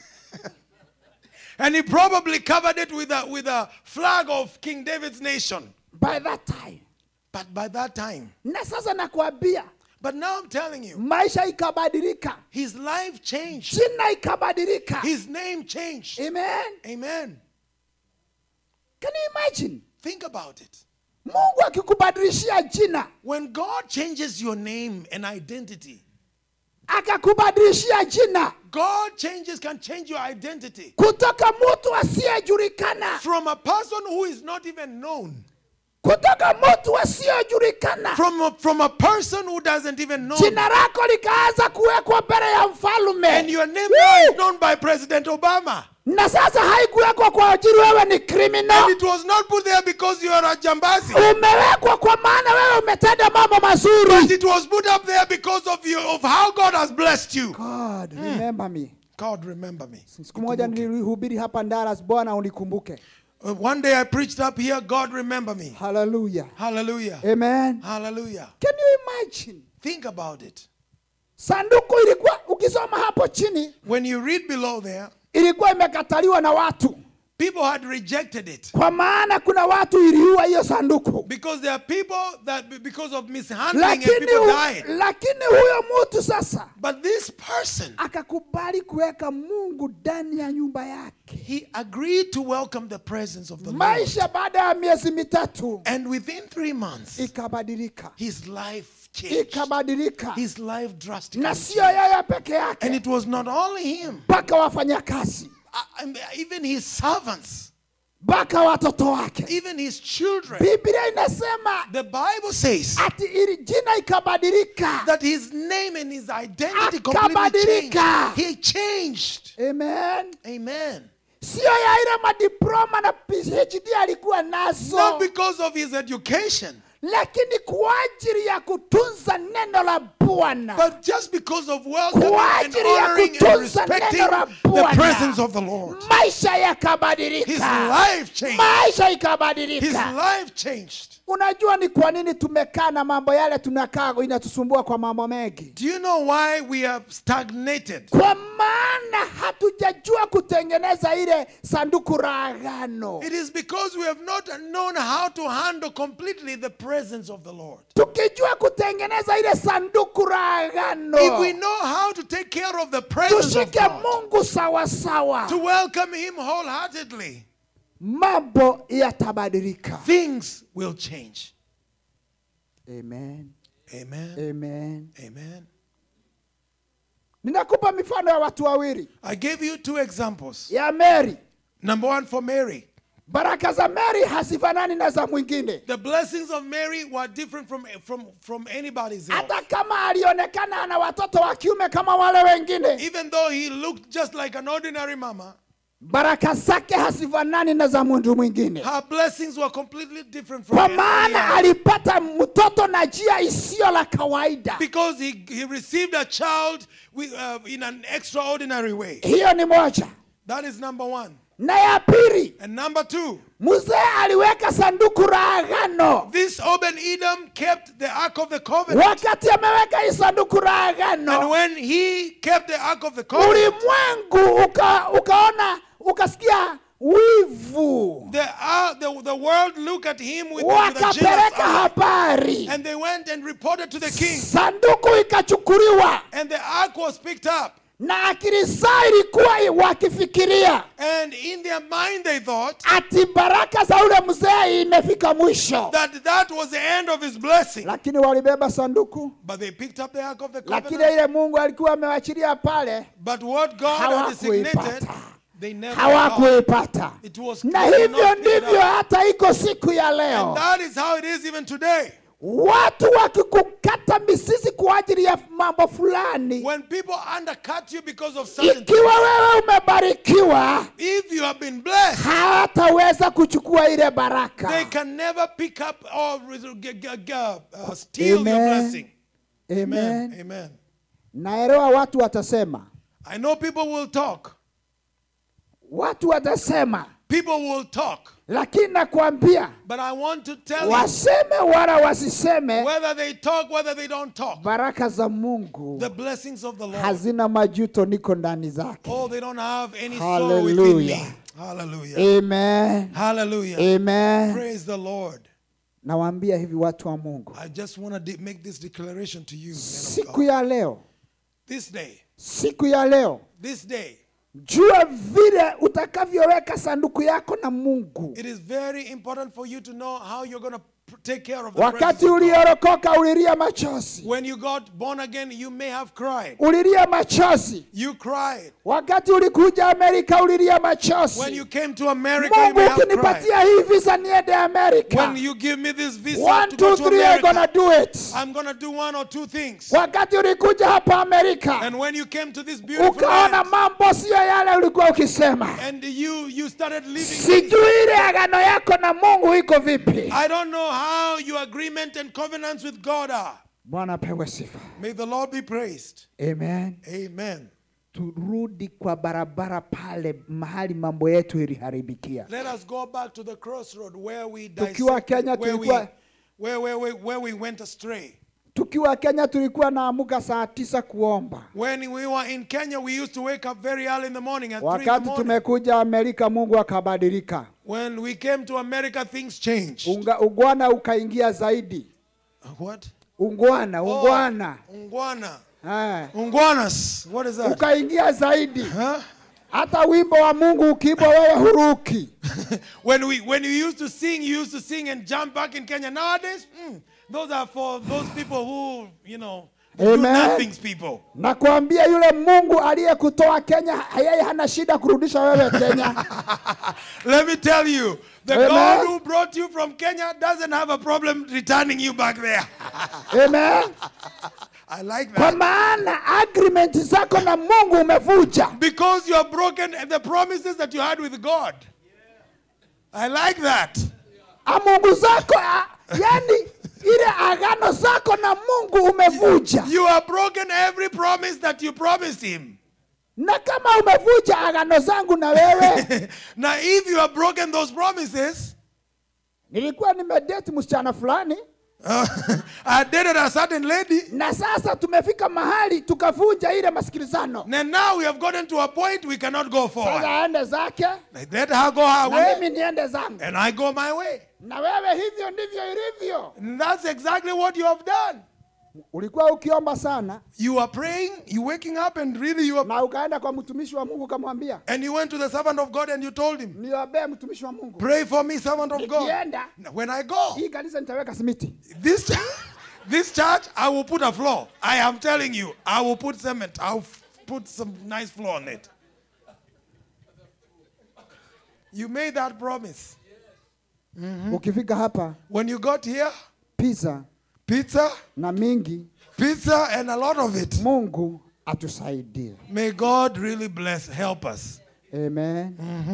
And he probably covered it with a, with a flag of King David's nation. by that time But by that time, na sasa nakwambia but now I'm telling you, maisha ikabadilika his life changed. jina ikabadilika His name changed. amen Amen. can you imagine Think about it. mungu akikubadilishia jina When God changes your name and identity, akakubadilishia jina God changes can change your identity kutoka mtu asiyejulikana from a person who is not even known kutoka mtu asiyojulikana from a, from a person who doesn't even know. jina lako likaanza kuwekwa mbele ya And mfalume your name now is known by President Obama. na sasa haikuwekwa kwa ajili wewe ni And criminal it was not put there because you are a jambazi. umewekwa kwa maana wewe umetenda mambo But mazuri it was put up there because of you of how God has blessed you. God, remember me God remember me. siku moja nilihubiri hapa Ndaras bwana unikumbuke Uh, One day I preached up here, God remember me. haleluya Hallelujah. amen Hallelujah. can you imagine Think about it. sanduku ilikuwa ukisoma hapo chini When you read below there, ilikuwa imekataliwa na watu people had rejected it. kwa maana kuna watu iliua hiyo sanduku Because there are people that be- because of mishandling and lakini, people hu, died. lakini huyo mtu sasa But this person, akakubali kuweka mungu ndani ya nyumba yake he agreed to welcome the presence of the Lord. maisha baada ya miezi mitatu And within three months, ikabadilika his life changed. ikabadilika His life drastically na sio changed. yeye peke And yake it was not only him, mpaka wafanyakazi uh, and even his servants, mpaka watoto wake even his children. biblia inasema The Bible says ati ili jina ikabadilika that his name and his identity completely changed. Akabadilika. He changed. amen Amen. sio ya ile madiploma na phd alikuwa nazo Not because of his education, lakini kwa ajili ya kutunza neno la bwana but just because of welcoming kwa and ajili ya honoring and kutunza respecting neno la the presence bwana of the Lord. maisha His yakabadilika life changed. maisha His ikabadilika life changed. unajua ni kwa nini tumekaa na mambo yale tunakaa inatusumbua kwa mambo mengi Do you know why we are stagnated? kwa maana hatujajua kutengeneza ile sanduku la agano It is because we have not known how to handle completely the presence of the Lord. tukijua kutengeneza ile sanduku la If we agano know how to take care of the presence of tushike God, mungu sawasawa to welcome Him wholeheartedly, mambo yatabadilika things will change. amen Amen. amen Amen. ninakupa mifano ya watu wawili I gave you two examples. ya meri Number one for Mary. baraka za meri hazifanani na za mwingine The blessings of Mary were different from, from, from anybody's else. hata kama alionekana ana watoto wa kiume kama wale wengine Even though he looked just like an ordinary mama, baraka zake hazifanani na za mtu mwingine her blessings were completely different from kwa anybody maana else. alipata mtoto na njia isiyo la kawaida Because he, he received a child with, uh, in an extraordinary way. hiyo ni moja That is number one. na ya pili And number two, mzee aliweka sanduku la agano this Obed Edom kept the Ark of the Covenant. wakati ameweka hii sanduku la And agano when he kept the Ark of the Covenant, ulimwengu uka, ukaona ukasikia wivu the, uh, the, the world looked at him with, with a jealous wakapeleka eye. habari And they went and reported to the king. sanduku ikachukuliwa And the ark was picked up. na akili zao ilikuwa wakifikiria And in their mind, they thought ati baraka za ule mzee imefika mwisho that that was the end of his blessing. lakini walibeba sanduku But they picked up the ark of the lakini covenant. ile mungu alikuwa amewachilia pale But what God had designated, hawakuipata they never got. hawakuipata It was na they did hivyo not pick it ndivyo up. hata iko siku ya And leo that is how it is even today. watu wakikukata misisi kwa ajili ya mambo fulani When people undercut you because of certain ikiwa wewe umebarikiwa if you have been blessed, hawataweza kuchukua ile they baraka can never pick up or g- g- g- uh, steal your Amen. blessing. Amen. Amen. Amen. naelewa watu watasema I know people will talk. watu watasema People will talk. lakini nakwambia But I want to tell you waseme wala wasiseme whether they talk, whether they don't talk, baraka za mungu the blessings of the Lord. hazina majuto niko ndani zake Oh, they don't have any sorrow within me. Hallelujah. Hallelujah. amen Hallelujah. amen Praise the Lord. nawaambia hivi watu wa mungu I just want to de- make this declaration to you. men of siku God. ya leo This day, siku ya leo this day, jua vile utakavyoweka sanduku yako na mungu it is very important for you to know how you're going to p- take care of the wakati presence of God. uliorokoka ulilia machozi When you got born again, you may have cried. ulilia machozi You cried. wakati ulikuja amerika ulilia When machozi you came to America, you mungu may have cried. ukinipatia hii visa niende amerika When you give me this visa one to go two to three I'm gonna America, do it I'm gonna do one or two things. wakati ulikuja hapa amerika And when you came to this beautiful ukaona land, mambo siyo yale ulikuwa ukisema and you you started living. sijui ile agano yako na mungu iko vipi I don't know how your agreement and covenants with God are. bwana apewe sifa May the Lord be praised. amen Amen. turudi kwa barabara pale mahali mambo yetu iliharibikia Let us go back to the crossroad where we Tukiwa dissected, Kenya where we, tulikuwa- where, where, where, where we went astray. tukiwa kenya tulikuwa naamuka saa tisa kuomba When we were in Kenya, we used to wake up very early in the morning at 3 in the wakati morning. tumekuja amerika mungu akabadilika When we came to America, things changed. Unga, ungwana ukaingia zaidi Uh, What? ungwana Oh, ungwana Ungwana. Eh, Ungwanas. What is that? ukaingia zaidi Huh? hata wimbo wa mungu ukiibwa wewe huruki when we when you used to sing, you used to sing and jump back in Kenya. Nowadays, mm, those are for those people who, you know, do Amen. nothings people. nakwambia yule mungu aliyekutoa kenya yeye hana shida kurudisha wewe kenya Let me tell you, the Amen. God who brought you from Kenya doesn't have a problem returning you back there. amen I like kwa that. maana agreement zako na mungu umevuja Because you have broken the promises that you had with God. I like that. Ah, mungu zako ah, yani ile agano zako na mungu umevuja You have broken every promise that you promised him. na kama umevuja agano zangu na wewe now, if you have broken those promises, nilikuwa nimedeti msichana fulani uh, I dated a certain lady, na sasa tumefika mahali tukavunja ile masikilizano and now we have gotten to a point we cannot go sasa forward. aende zake Let her go her na way, mimi niende zangu and I go my way. na wewe hivyo ndivyo ilivyo And that's exactly what you have done. ulikuwa ukiomba sana You are praying, you waking up, and really you are. na ukaenda kwa mtumishi wa mungu ukamwambia And you went to the servant of God and you told him, niombee mtumishi wa mungu Pray for me, servant of God. nikienda Now, When I go, hii kanisa nitaweka simiti this, this church, I will put a floor. I am telling you, I will put cement. I'll f- put some nice floor on it. You made that promise. ukifika hapa When you got here, pizza pizza, na mingi pizza, and a lot of it. mungu atusaidie May God really bless, help us. amen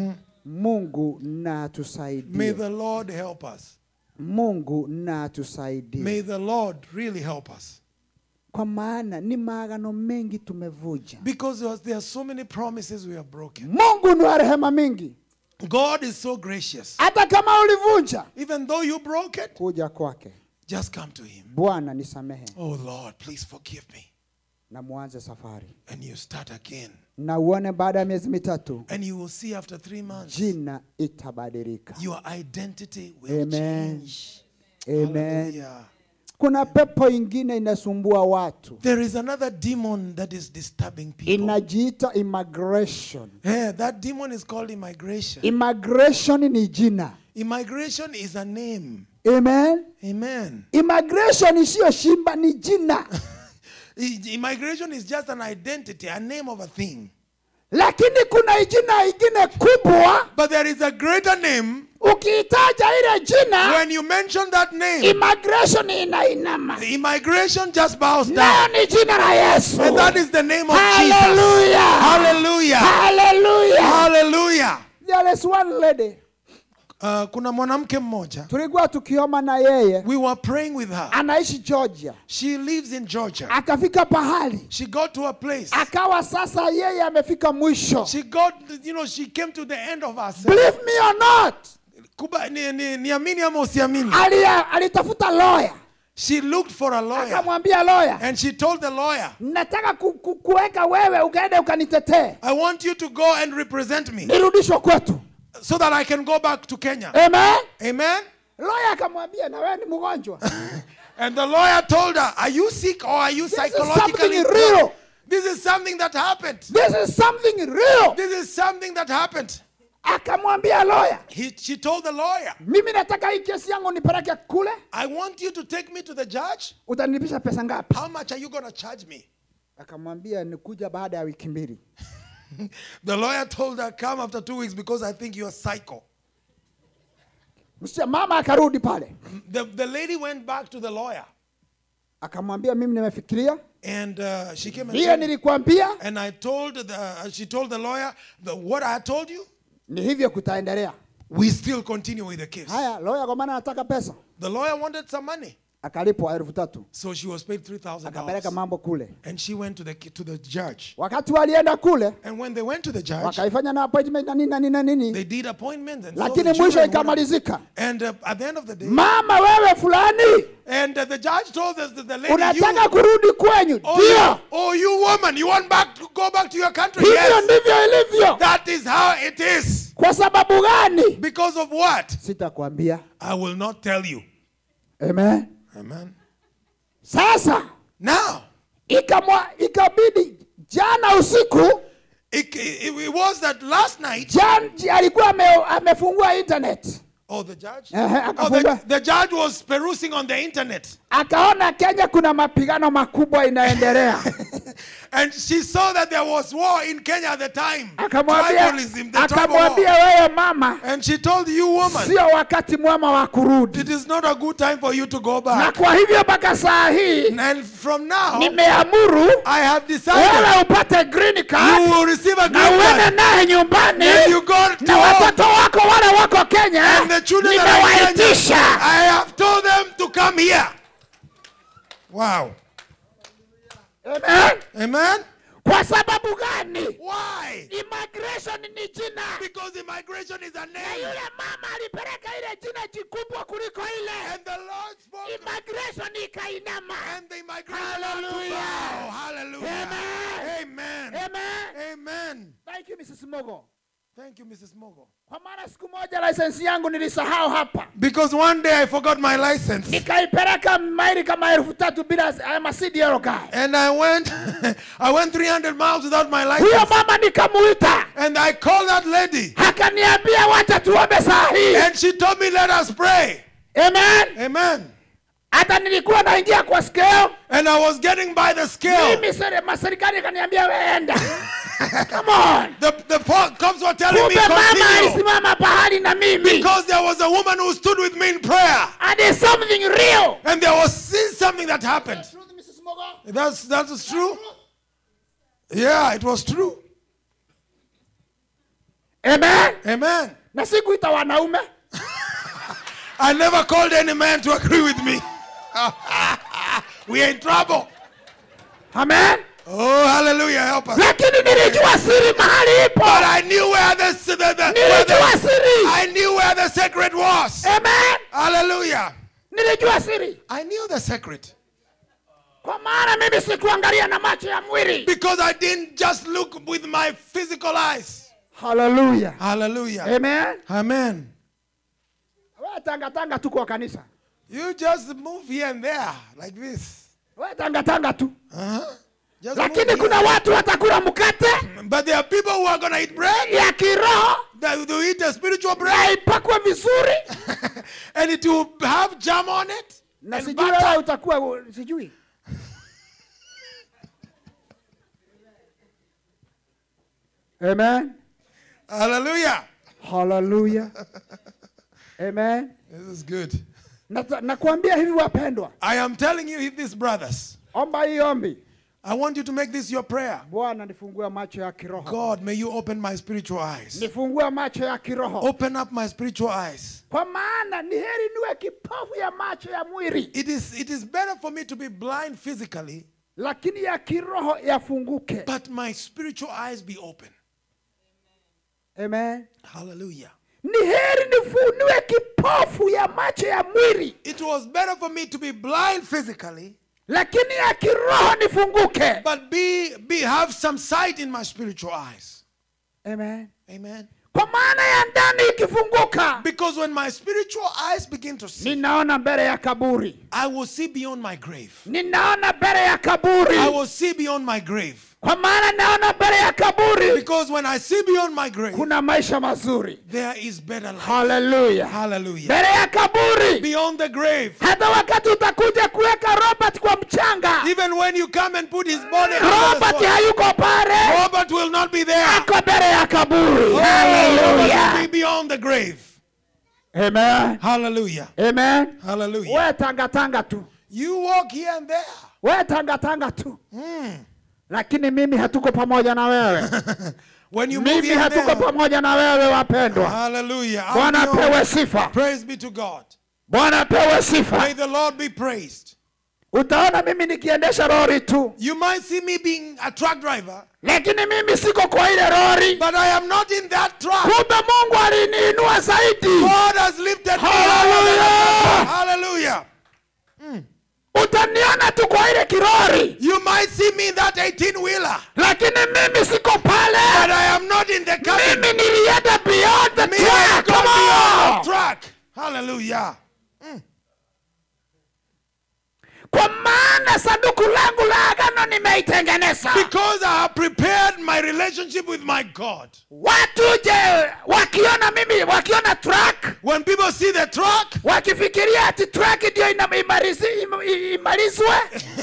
mungu na May atusaidie the Lord help us. mungu na May atusaidie the Lord really help us. kwa maana ni maagano mengi tumevuja Because there was- there are so many promises we have broken. mungu ni wa rehema mingi God is so gracious. hata kama ulivunja Even though you broke it, kuja kwake just come to Him. bwana nisamehe Oh Lord, please forgive me. na muanze safari And you start again. na uone baada ya miezi mitatu And you will see after three months, jina itabadilika your identity will Amen. change. amen Hallelujah. kuna pepo ingine inasumbua watu There is another demon that is disturbing people. inajiita immigration Yeah, that demon is called immigration. immigration ni jina Immigration is a name. amen Amen. immigration siyo shimba ni jina I- Immigration is just an identity, a name of a thing. lakini kuna jina ingine kubwa But there is a greater name. ukiitaja ile jina When you mention that name, immigration inainama the immigration just bows nayo down. ni jina la yesu And that is the name of Jesus. Hallelujah. Hallelujah. Hallelujah. Hallelujah. There is one lady Uh, kuna mwanamke mmoja. tulikuwa tukioma na yeye We were praying with her. anaishi georgia She lives in Georgia. akafika pahali She got to a place. akawa sasa yeye amefika mwisho She got, you know, she came to the end of herself. believe me or not Kuba, ni, ni, niamini ama usiamini. alia, alitafuta lawyer She looked for a lawyer. akamwambia lawyer And she told the lawyer, nataka ku, ku, kuweka wewe ukaende ukanitetee I want you to go and represent me nirudishwe kwetu so that I can go back to Kenya. amen Amen. lawyer akamwambia na wewe ni mgonjwa And the lawyer told her, Are you sick or are you is psychologically something real. This is something that happened. this is something real This is something that happened. akamwambia loya He, she told the lawyer, mimi nataka hii kesi yangu nipeleke kule I want you to take me to the judge. utanilipisha pesa ngapi How much are you going to charge me? akamwambia nikuja baada ya wiki mbili The lawyer told her, Come after two weeks because I think you're psycho. Msichana- mama akarudi pale The, the lady went back to the lawyer akamwambia mimi nimefikiria and uh, she came and vile said, nilikwambia and I told the, uh, she told the lawyer, the, what I told you, ni hivyo kutaendelea we still continue with the case. haya loya kwa maana anataka pesa The lawyer wanted some money. akalipwa elfu tatu So she was paid $3,000. akapeleka mambo kule And she went to the, to the judge. wakati walienda kule And when they went to the judge, wakaifanya na appointment na nini na nini na nini they did appointments. And, so lakini the mwisho children went up. ikamalizika and uh, at the end of the day, mama wewe fulani and uh, the judge told us that the lady, unataka you, kurudi kwenyu oh, you, ndio oh, you woman, you want back to go back to your country? hivyo Yes. ndivyo ilivyo That is how it is. kwa sababu gani Because of what? sitakwambia I will not tell you. amen Amen. sasa Now, ikamwa ikabidi jana usiku it, it, it was that last night. jan, alikuwa ame, amefungua internet Oh, the judge? Ehe, Oh, the, akafungua the judge was perusing on the internet. akaona kenya kuna mapigano makubwa inaendelea And she saw that there was war in Kenya at the time. akamwambia Tribalism, the tribal akamwambia war. wewe mama And she told you, woman, sio wakati mwema wa kurudi it is not a good time for you to go na back. kwa hivyo mpaka saa hii And from now, nimeamuru I have decided wewe upate green you card will receive a na green uende card. naye nyumbani And you go to na home. watoto wako wale wako kenya And the children that are in Kenya, nimewaitisha I have told them to come here. Wow. Amen. Amen. kwa sababu gani Why? immigration ni jina Because immigration is a na name. yule mama alipeleka ile jina jikubwa kuliko ile And the Lord spoke. immigration ikainama And the immigration Hallelujah. Wow. Hallelujah. Amen. Amen. Amen. Amen. Thank you, Mrs. Mogo. Thank you, Mrs. Mogo. Kwa maana siku moja license yangu nilisahau hapa, Because one day I forgot my license. nikaipeleka maili kama elfu tatu bila I'm a CDL guy. And I went I went 300 miles without my Huyo license. mama nikamuita, And I called that lady. akaniambia wacha tuombe saa hii. And she told me, let us pray. Amen. Amen. Hata nilikuwa naingia kwa scale, And I was getting by the scale. mimi sere- maserikali akaniambia weenda. Come on. The, the po- cops were telling me, Kumbe mama continue. alisimama pahali na mimi. Because there was a woman who stood with me in prayer. And it's something real. And there was something that happened. Truth, Mrs. Mogo. That's, that is true. Yeah, it was true. Amen. Amen. Na sikuita wanaume. I never called any man to agree with me. we are in trouble. Amen. Oh, hallelujah. Help us. Lakini nilijua siri mahali ipo. But I knew where the, the, the, where Nilijua the siri. I knew where the secret was. Amen. Hallelujah. Nilijua siri. I knew the secret. Kwa maana mimi sikuangalia na macho ya mwili. Because I didn't just look with my physical eyes. Hallelujah. Hallelujah. Amen. Amen. Wewe tanga tanga tu kwa kanisa. You just move here and there like this. Wewe tanga tanga tu. Uh-huh. Just move Lakini here. kuna watu watakula mkate But there are people who are going to eat bread. ya kiroho That will eat a spiritual na bread. ipakwe vizuri and it will have jam on it. na and sijui butter. wewe utakuwa u- sijui. Amen. Hallelujah. Hallelujah. Amen. This is good. Nata- Nakuambia hivi wapendwa, I am telling you, these brothers, omba hii ombi. I want you to make this your prayer. Bwana, nifungue macho ya kiroho, God, may you open my spiritual eyes. nifungue macho ya kiroho, Open up my spiritual eyes. kwa maana ni heri niwe kipofu ya macho ya mwili, It is, it is better for me to be blind physically, lakini ya kiroho yafunguke. but my spiritual eyes be open. Amen. Hallelujah. Ni heri nifu- niwe kipofu ya macho ya mwili, It was better for me to be blind physically, lakini ya kiroho nifunguke. but be, be have some sight in my spiritual eyes. Amen. Amen. Kwa maana ya ndani ikifunguka, Because when my spiritual eyes begin to see, ninaona mbele ya kaburi, I will see beyond my grave. ninaona mbele ya kaburi. I will see beyond my grave. kwa maana naona mbele ya kaburi Because when I see beyond my grave, kuna maisha mazuri there is better life. haleluya Hallelujah. mbele ya kaburi Beyond the grave. hata wakati utakuja kuweka robert kwa mchanga Even when you come and put his body under the robert soil, hayuko pale Robert will not be there. ako mbele ya kaburi Oh, Robert will haleluya be beyond the grave. amen Hallelujah. amen Hallelujah. we tangatanga tu You walk here and there. we tangatanga tu lakini mimi hatuko pamoja na wewe When you move mimi here and hatuko there. pamoja na wewe wapendwa Hallelujah. I'm bwana beyond. apewe sifa Praise be to God. bwana apewe sifa May the Lord be praised. utaona mimi nikiendesha lori tu You might see me being a truck driver, lakini mimi siko kwa ile lori but I am not in that truck. kumbe mungu aliniinua zaidi God has lifted me. Hallelujah. Hallelujah. utaniona tu kwa ile kirori You might see me in that 18 wheeler, lakini mimi siko but pale I am not in the cabin. mimi nilienda beyond the Me, I track. go Come beyond on. the truck. Hallelujah. kwa maana sanduku langu la agano nimeitengeneza Because I have prepared my relationship with my God. watu je wakiona mimi wakiona track When people see the truck, wakifikiria ati track ndio ina- imalizi- im- imalizwe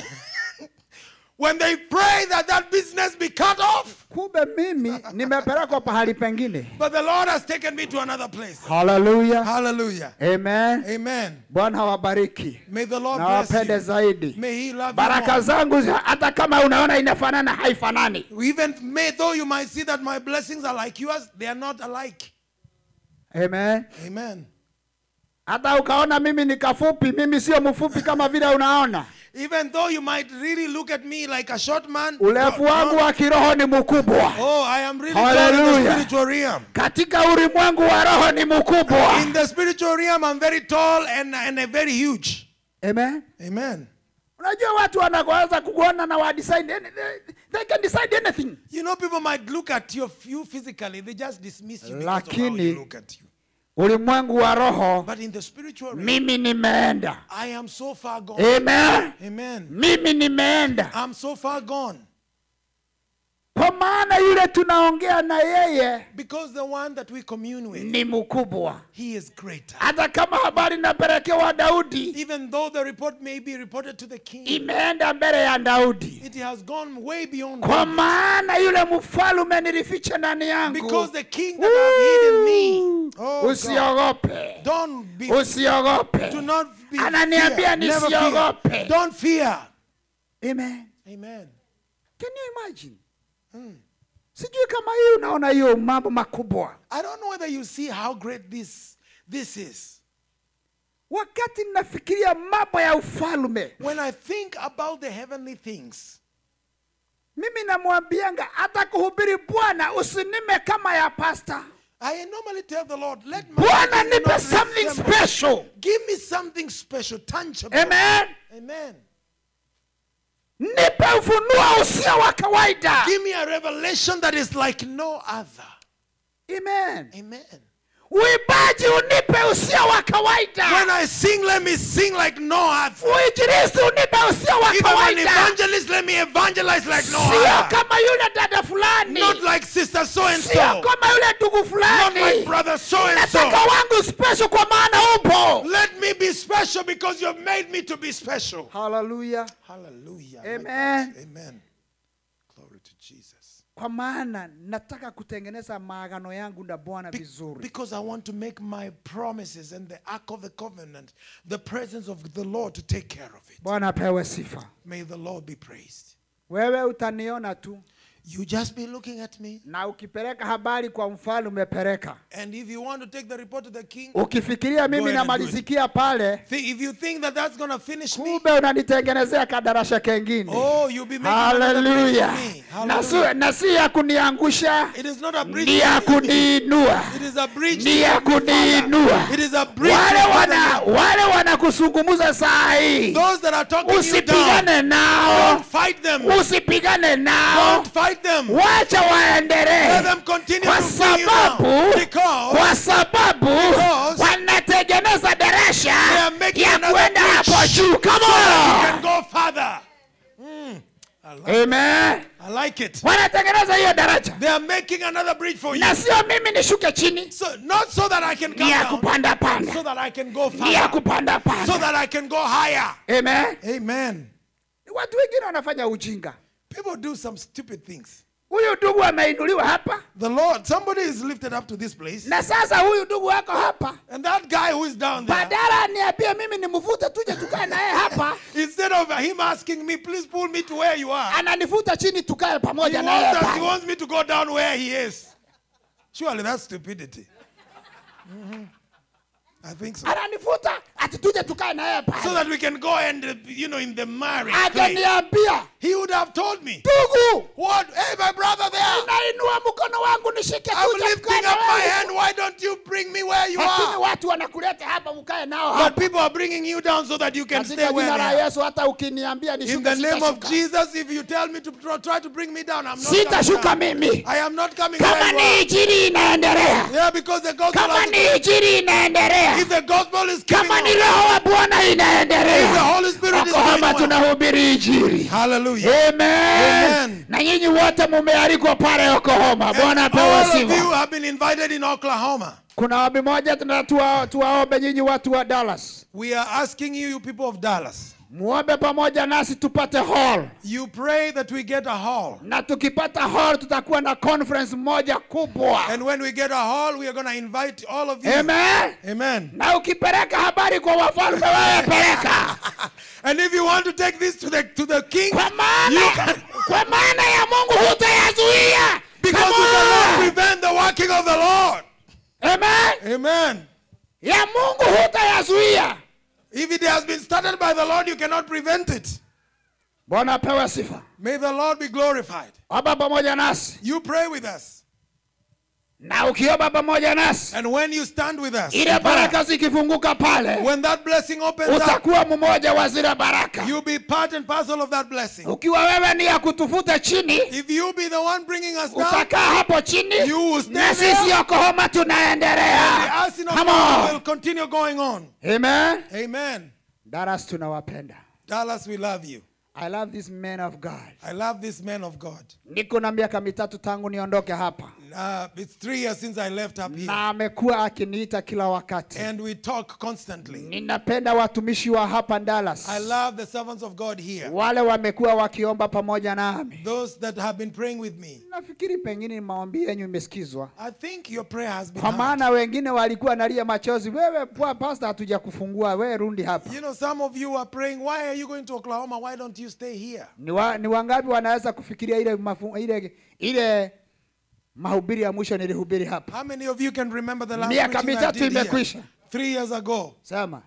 when they pray that that business be cut off, kumbe mimi nimepelekwa pahali pengine but the Lord has taken me to another place. haleluya Hallelujah. amen Amen. bwana wabariki May the Lord na bless wapende you. zaidi May He love baraka you zangu zi- hata kama unaona inafanana haifanani more. Even may though you might see that my blessings are like yours, they are not alike. amen Amen. hata ukaona mimi ni kafupi mimi sio mfupi kama vile unaona Even though you might really look at me like a short man, urefu don't- wangu don't- wa kiroho ni mkubwa oh, I am really tall in the Hallelujah. spiritual realm. katika ulimwengu wa roho ni mkubwa In the spiritual realm, I'm very tall and, and uh, very huge. amen Amen. unajua watu wanaweza kukuona na wa decide any- they, they can decide anything You know, people might look at you, you physically, they just dismiss you because of how Lakini- you look at you. ulimwengu wa roho But in the spiritual realm, mimi nimeenda I am so far gone. amen Amen. mimi nimeenda I'm so far gone. kwa maana yule tunaongea na yeye Because the one that we commune with, ni mkubwa he is greater. hata kama habari inapelekewa daudi Even though the report may be reported to the king, imeenda mbele ya daudi it has gone way beyond kwa David. maana yule mfalume nilificha ndani yangu Because the king that have hidden me, oh God, usiogope don't be, usiogope do not be Ananiambia fear. Never fear. nisiogope. Don't fear. amen Amen. can you imagine sijui kama hii unaona hiyo mambo makubwa I don't know whether you see how great this this is. wakati ninafikiria mambo ya ufalume When I think about the heavenly things, mimi namwambianga hata kuhubiri bwana usinime kama ya pasta I normally tell the Lord, let my bwana healing nipe not something resemble- special Give me something special, tangible. amen Amen. nipe ufunuo usio wa kawaida Give me a revelation that is like no other. amen Amen. uibaji unipe usio wa When kawaida I sing, let me sing like no other. uinjilisti unipe usio wa If I'm an kawaida evangelist, let me evangelize like no sio other. kama yule dada fulani Not like sister so and sio so. kama yule ndugu Not fulani like brother so and nataka so. wangu special kwa maana upo Let me be special because you've made me to be special. haleluya Hallelujah. Amen. Amen. Glory to Jesus. kwa maana nataka kutengeneza maagano yangu na bwana Be- vizuri because I want to make my promises and the ark of the covenant, the presence of the Lord to take care of it. bwana apewe sifa May the Lord be praised. wewe utaniona tu You just be looking at me. na ukipeleka habari kwa mfalme peleka And if you want to take the report to the king, ukifikiria Go mimi ahead and do it. namalizikia pale thi- if you think that that's going to finish me, kumbe unanitengenezea kadarasha kengine oh, you'll be making another bridge haleluya for me. na si- Hallelujah. na si ya kuniangusha It is not a bridge. ni ya to me. kuniinua It is a bridge. ni to ya my Father. kuniinua It is a bridge. wale to wana the- wale wanakusungumuza saa hii Those that are talking you down, usipigane nao don't fight them. usipigane nao Don't fight them. wacha waendelee Let them continue kwa to bring you sababu down. Because kwa sababu Because wanatengeneza darasha they are making ya another kwenda bridge hapo juu so Come that you on. can go further. Mm. I like Amen. I I like it. wanatengeneza hiyo daraja They are making another bridge for you. na sio mimi nishuke chini So not so that I can come ni ya down, kupanda panda so that I can go ni ya further, kupanda so panda that I can go higher. amen Amen. watu wengine wanafanya ujinga People do some stupid things. huyu ndugu ameinuliwa hapa The Lord, somebody is lifted up to this place, na sasa huyu ndugu wako hapa and that guy who is down there, badala niambie mimi nimvute tuje tukae naye hapa instead of him asking me, please pull me to where you are, ananivuta chini tukae he pamoja wants, naye us, he pale. wants me to go down where he is. Surely that's stupidity. Mhm. I think so. ananivuta ati tuje tukae naye So pale that we can go and, uh, you know, in the marriage. place. akaniambia He would have told me, ndugu What? Hey, my brother there. nainua mkono wangu nishike I'm tuje tukae lifting na up my wewe. hand. Why don't you bring me where you lakini are? watu wanakuleta hapa ukae nao But hapa people are bringing you down so that you can stay katika where jina they la are. yesu hata ukiniambia In nishuke the name of sitashuka. Jesus, if you tell me to try, try to bring me down, I'm not coming sitashuka down. mimi I am not coming kama where you ni are. injili inaendelea Yeah, because the gospel kama has ni injili inaendelea If the gospel is keeping kama ni on, roho wa bwana if the inaendelea Holy Spirit is okohoma going well. tunahubiri injili Hallelujah. Amen. Amen. na nyinyi wote mumealikwa pale okohoma bwana And apewe all of you sifa have been invited in Oklahoma. kuna ombi moja tuna- tuwa- tuwaombe nyinyi watu wa dallas We are asking you, you people of Dallas, muombe pamoja nasi tupate hall you pray that we get a hall. na tukipata hall tutakuwa na conference moja kubwa And when we get a hall, we are going to invite all of you. Amen. Amen. na ukipeleka habari kwa wafalme wewe peleka And if you want to take this to the to the king, kwa maana you can, kwa maana ya mungu hutayazuia because Come you cannot on. prevent the working of the Lord. Amen. Amen. ya mungu hutayazuia If it has been started by the Lord, you cannot prevent it. bwana apewe sifa May the Lord be glorified. omba pamoja nasi You pray with us. na ukiomba pamoja nasi And when you stand with us, ile in prayer, baraka zikifunguka pale when that blessing opens up, utakuwa mmoja wa zile baraka you'll be part and parcel of that blessing. ukiwa wewe ni ya kutufuta chini If you be the one bringing us down, utakaa hapo chini You will stay na there. sisi okohoma and the tunaendelea arsenal of Come God on. will continue going on. Amen. Amen. Dallas tunawapenda. Dallas, we love you. I love this man of God. I love this man of God. Niko na miaka mitatu tangu niondoke hapa Uh, it's three years since I left up here. na amekuwa akiniita kila wakati. And we talk constantly. Ninapenda watumishi wa hapa Dallas, I love the servants of God here. wale wamekuwa wakiomba pamoja nami. Those that have been praying with me. Nafikiri pengine maombi yenyu imesikizwa, I think your prayer has been kwa heard. maana wengine walikuwa nalia machozi, wewe pwa pasta, hatuja kufungua wewe, rundi hapa. You know, some of you are praying, why are you going to Oklahoma? Why don't you stay here? Ni, wa, ni wangapi wanaweza kufikiria ile mafu, ile ile mahubiri ya mwisho nilihubiri hapa? How many of you can remember the last Miaka preaching I mitatu did here? imekwisha. Three years ago. Sema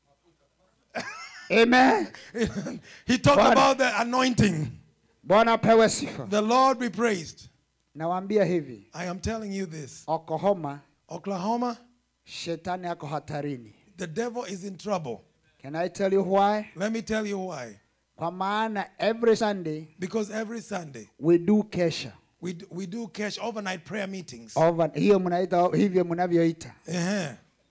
amen. he talked Bwana. about the anointing. Bwana apewe sifa. The Lord be praised. Nawaambia hivi, I am telling you this. Oklahoma Oklahoma, shetani ako hatarini. the devil is in trouble. Can I tell you why? Let me tell you why. Kwa maana every Sunday Because every Sunday we do kesha. we do, we do cash overnight prayer meetings. Over, hiyo mnaita hivyo mnavyoita. Uh-huh.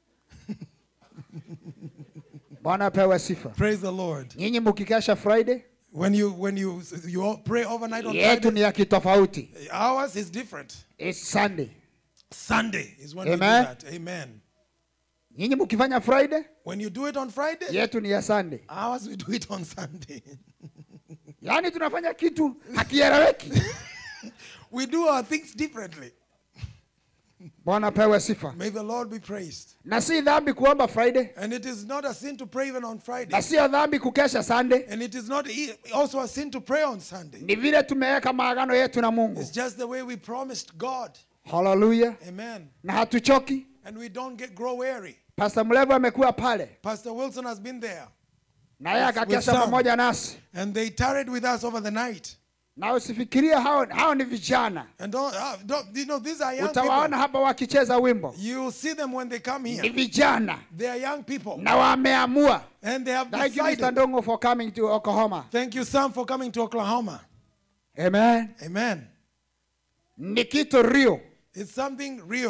Bwana apewe sifa. Praise the Lord. Nyinyi mkikesha Friday, When you when you you all pray overnight on yetu Friday, ni ya kitofauti. ours is different. It's Sunday. Sunday is when Amen. we do that. Amen. Nyinyi mkifanya Friday, When you do it on Friday, yetu ni ya Sunday. ours we do it on Sunday. Yaani tunafanya kitu hakieleweki. we do our things differently. Bwana apewe sifa. May the Lord be praised. Na si dhambi kuomba Friday, And it is not a sin to pray even on Friday. na sio dhambi kukesha Sunday. And it is not e- also a sin to pray on Sunday. Ni vile tumeweka maagano yetu na Mungu. It's just the way we promised God. Hallelujah. Amen. Na hatuchoki. And we don't get grow weary. Pastor Mlevo amekuwa pale Pastor Wilson has been there. na yeye With- with akakesha some. pamoja nasi, And they tarried with us over the night. na usifikirie hao, hao ni vijana. And don't, uh, don't you know, these are young Utawaona people. hapa wakicheza wimbo, You see them when they come ni here. vijana They are young people. na wameamua. And they have Thank you Mr. decided. Ndongo for coming to Oklahoma. Thank you, Sam, for coming to Oklahoma. Amen. Amen. Ni kitu real It's something real.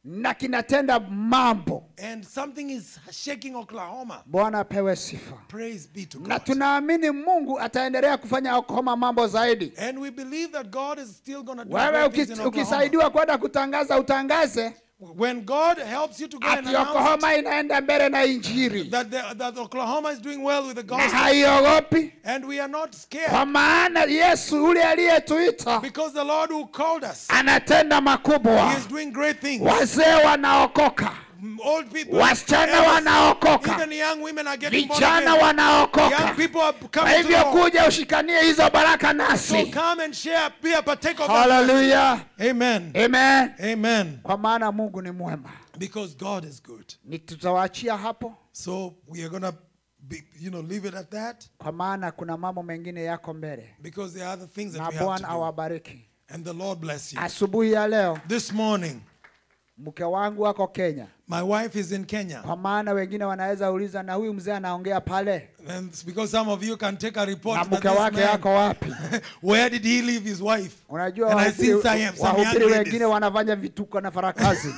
na kinatenda mambo and something is shaking Oklahoma. bwana apewe sifa Praise be to na God. tunaamini mungu ataendelea kufanya oklahoma mambo zaidi And we believe that God is still going to do wewe great things in uki- Oklahoma. ukisaidiwa kwenda kutangaza utangaze When God helps you to go and ati announce oklahoma inaenda mbele na injiri that, the, that Oklahoma is doing well with the na gospel, haiogopi and we are not scared kwa maana yesu ule aliyetuita because the Lord who called us, anatenda He makubwa is doing great things. wazee wanaokoka Old people, wasichana elders, wanaokoka even young women are getting born vijana again. Young wanaokoka people are kwa coming to hivyo the Lord. kuja ushikanie hizo baraka So nasi come and share, be a partaker of that. blessing. haleluya Amen. amen Amen. kwa maana mungu ni mwema Because God is good. ni tutawaachia hapo So we are gonna be, you know, leave it at that kwa maana kuna mambo mengine yako mbele because there are other things that na we have to bwana do. awabariki And the Lord bless you. asubuhi ya leo This morning, mke wangu ako kenya my wife is in Kenya. kwa maana wengine wanaweza uliza na huyu mzee anaongea pale And it's because some of you can take a report na that mke this wake man, yako wapi where did he leave his wife? unajua And I wahubiri see some, some young wahubiri ladies. wengine wanafanya vituko na farakazi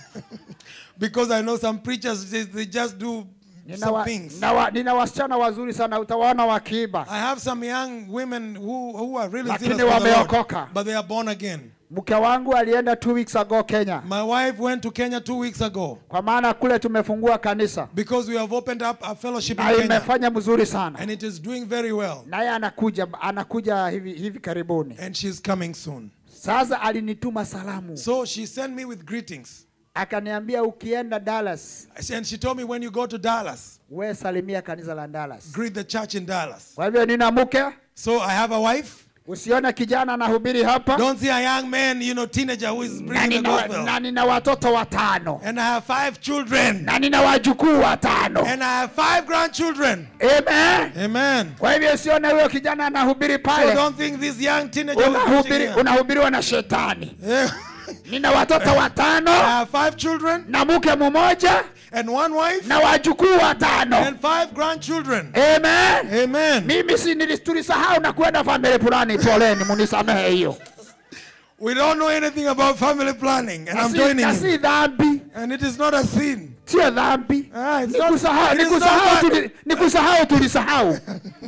Because I know some preachers, they, they just do nina, some wa, things. nina, wa, nina wasichana wazuri sana utawaona wakiiba I have some young women who, who are really Lakini serious for the Lord, wameokoka. but they are born again. mke wangu alienda two weeks ago kenya My wife went to Kenya two weeks ago kwa maana kule tumefungua kanisa because we have opened up a fellowship in na Kenya imefanya mzuri sana and it is doing very well. naye anakuja anakuja hivi, hivi karibuni And she's coming soon. sasa alinituma salamu So she sent me with greetings. akaniambia ukienda dallas And she told me when you go to Dallas, we salimia kanisa la dallas greet the church in Dallas. kwa hivyo nina mke So I have a wife. usione kijana anahubiri hapa Don't see a young man, you know, teenager who is na bringing the nina, gospel. na nina watoto watano And I have five children. na nina wajukuu watano And I have five grandchildren. amen Amen. kwa hivyo usione huyo kijana anahubiri So pale don't think this young teenager is preaching unahubiri here. unahubiriwa na shetani Yeah. nina watoto I watano have five children na mke mmoja and one wife na wajukuu watano and five grandchildren. amen Amen. mimi si nili- tulisahau na kwenda family fulani poleni munisamehe hiyo We don't know anything about family planning, and Na I'm si- joining na you. si dhambi And it is not a sin. sio dhambi Ah, it's Ni not- kusahau- it ni is not kusahau bad. tuli- ni kusahau tulisahau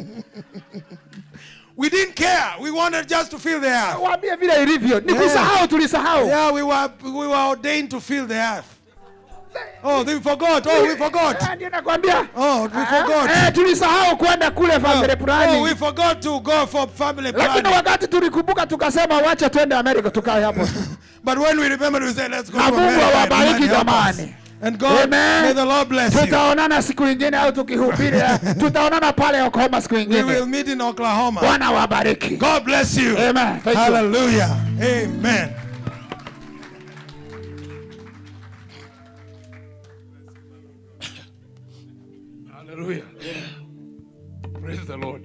We didn't care. We wanted just to fill the earth. waambie vile ilivyo ni Yeah. kusahau tulisahau Yeah, we were we were ordained to fill the earth. Oh, we forgot. Oh, we forgot. Eh, ndio nakwambia Oh, we forgot. Eh, tulisahau kwenda kule family Oh, fulani we forgot to go for family lakini planning. wakati tulikumbuka tukasema wacha twende amerika tukae hapo tu But when we remembered, we said, let's go to Na Mungu America. and awabariki God help us. jamani. And God, Amen. may the Lord bless you. tutaonana siku ingine au tukihubiri eh, tutaonana pale oklahoma siku We will ingine meet in Oklahoma. bwana wabariki God bless you. Amen. Thank you. Hallelujah. Amen. Hallelujah. Praise the Lord.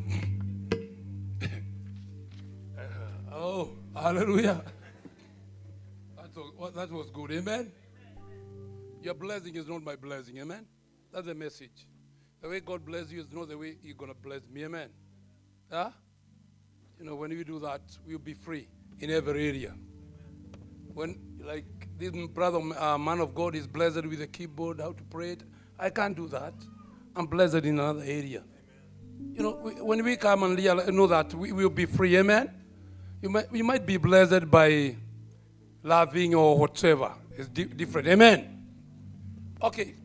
oh, hallelujah. That was, well, that was good. Amen. Your blessing is not my blessing. Amen. That's the message. The way God bless you is not the way He's going to bless me. Amen. Huh? You know, when we do that, we'll be free in every area. When, like, this brother, uh, man of God, is blessed with a keyboard, how to pray it, I can't do that. I'm blessed in another area. You know, we, when we come and realize, know that, we will be free. Amen. You might, you might be blessed by loving or whatever. It's di- different. Amen. Okay,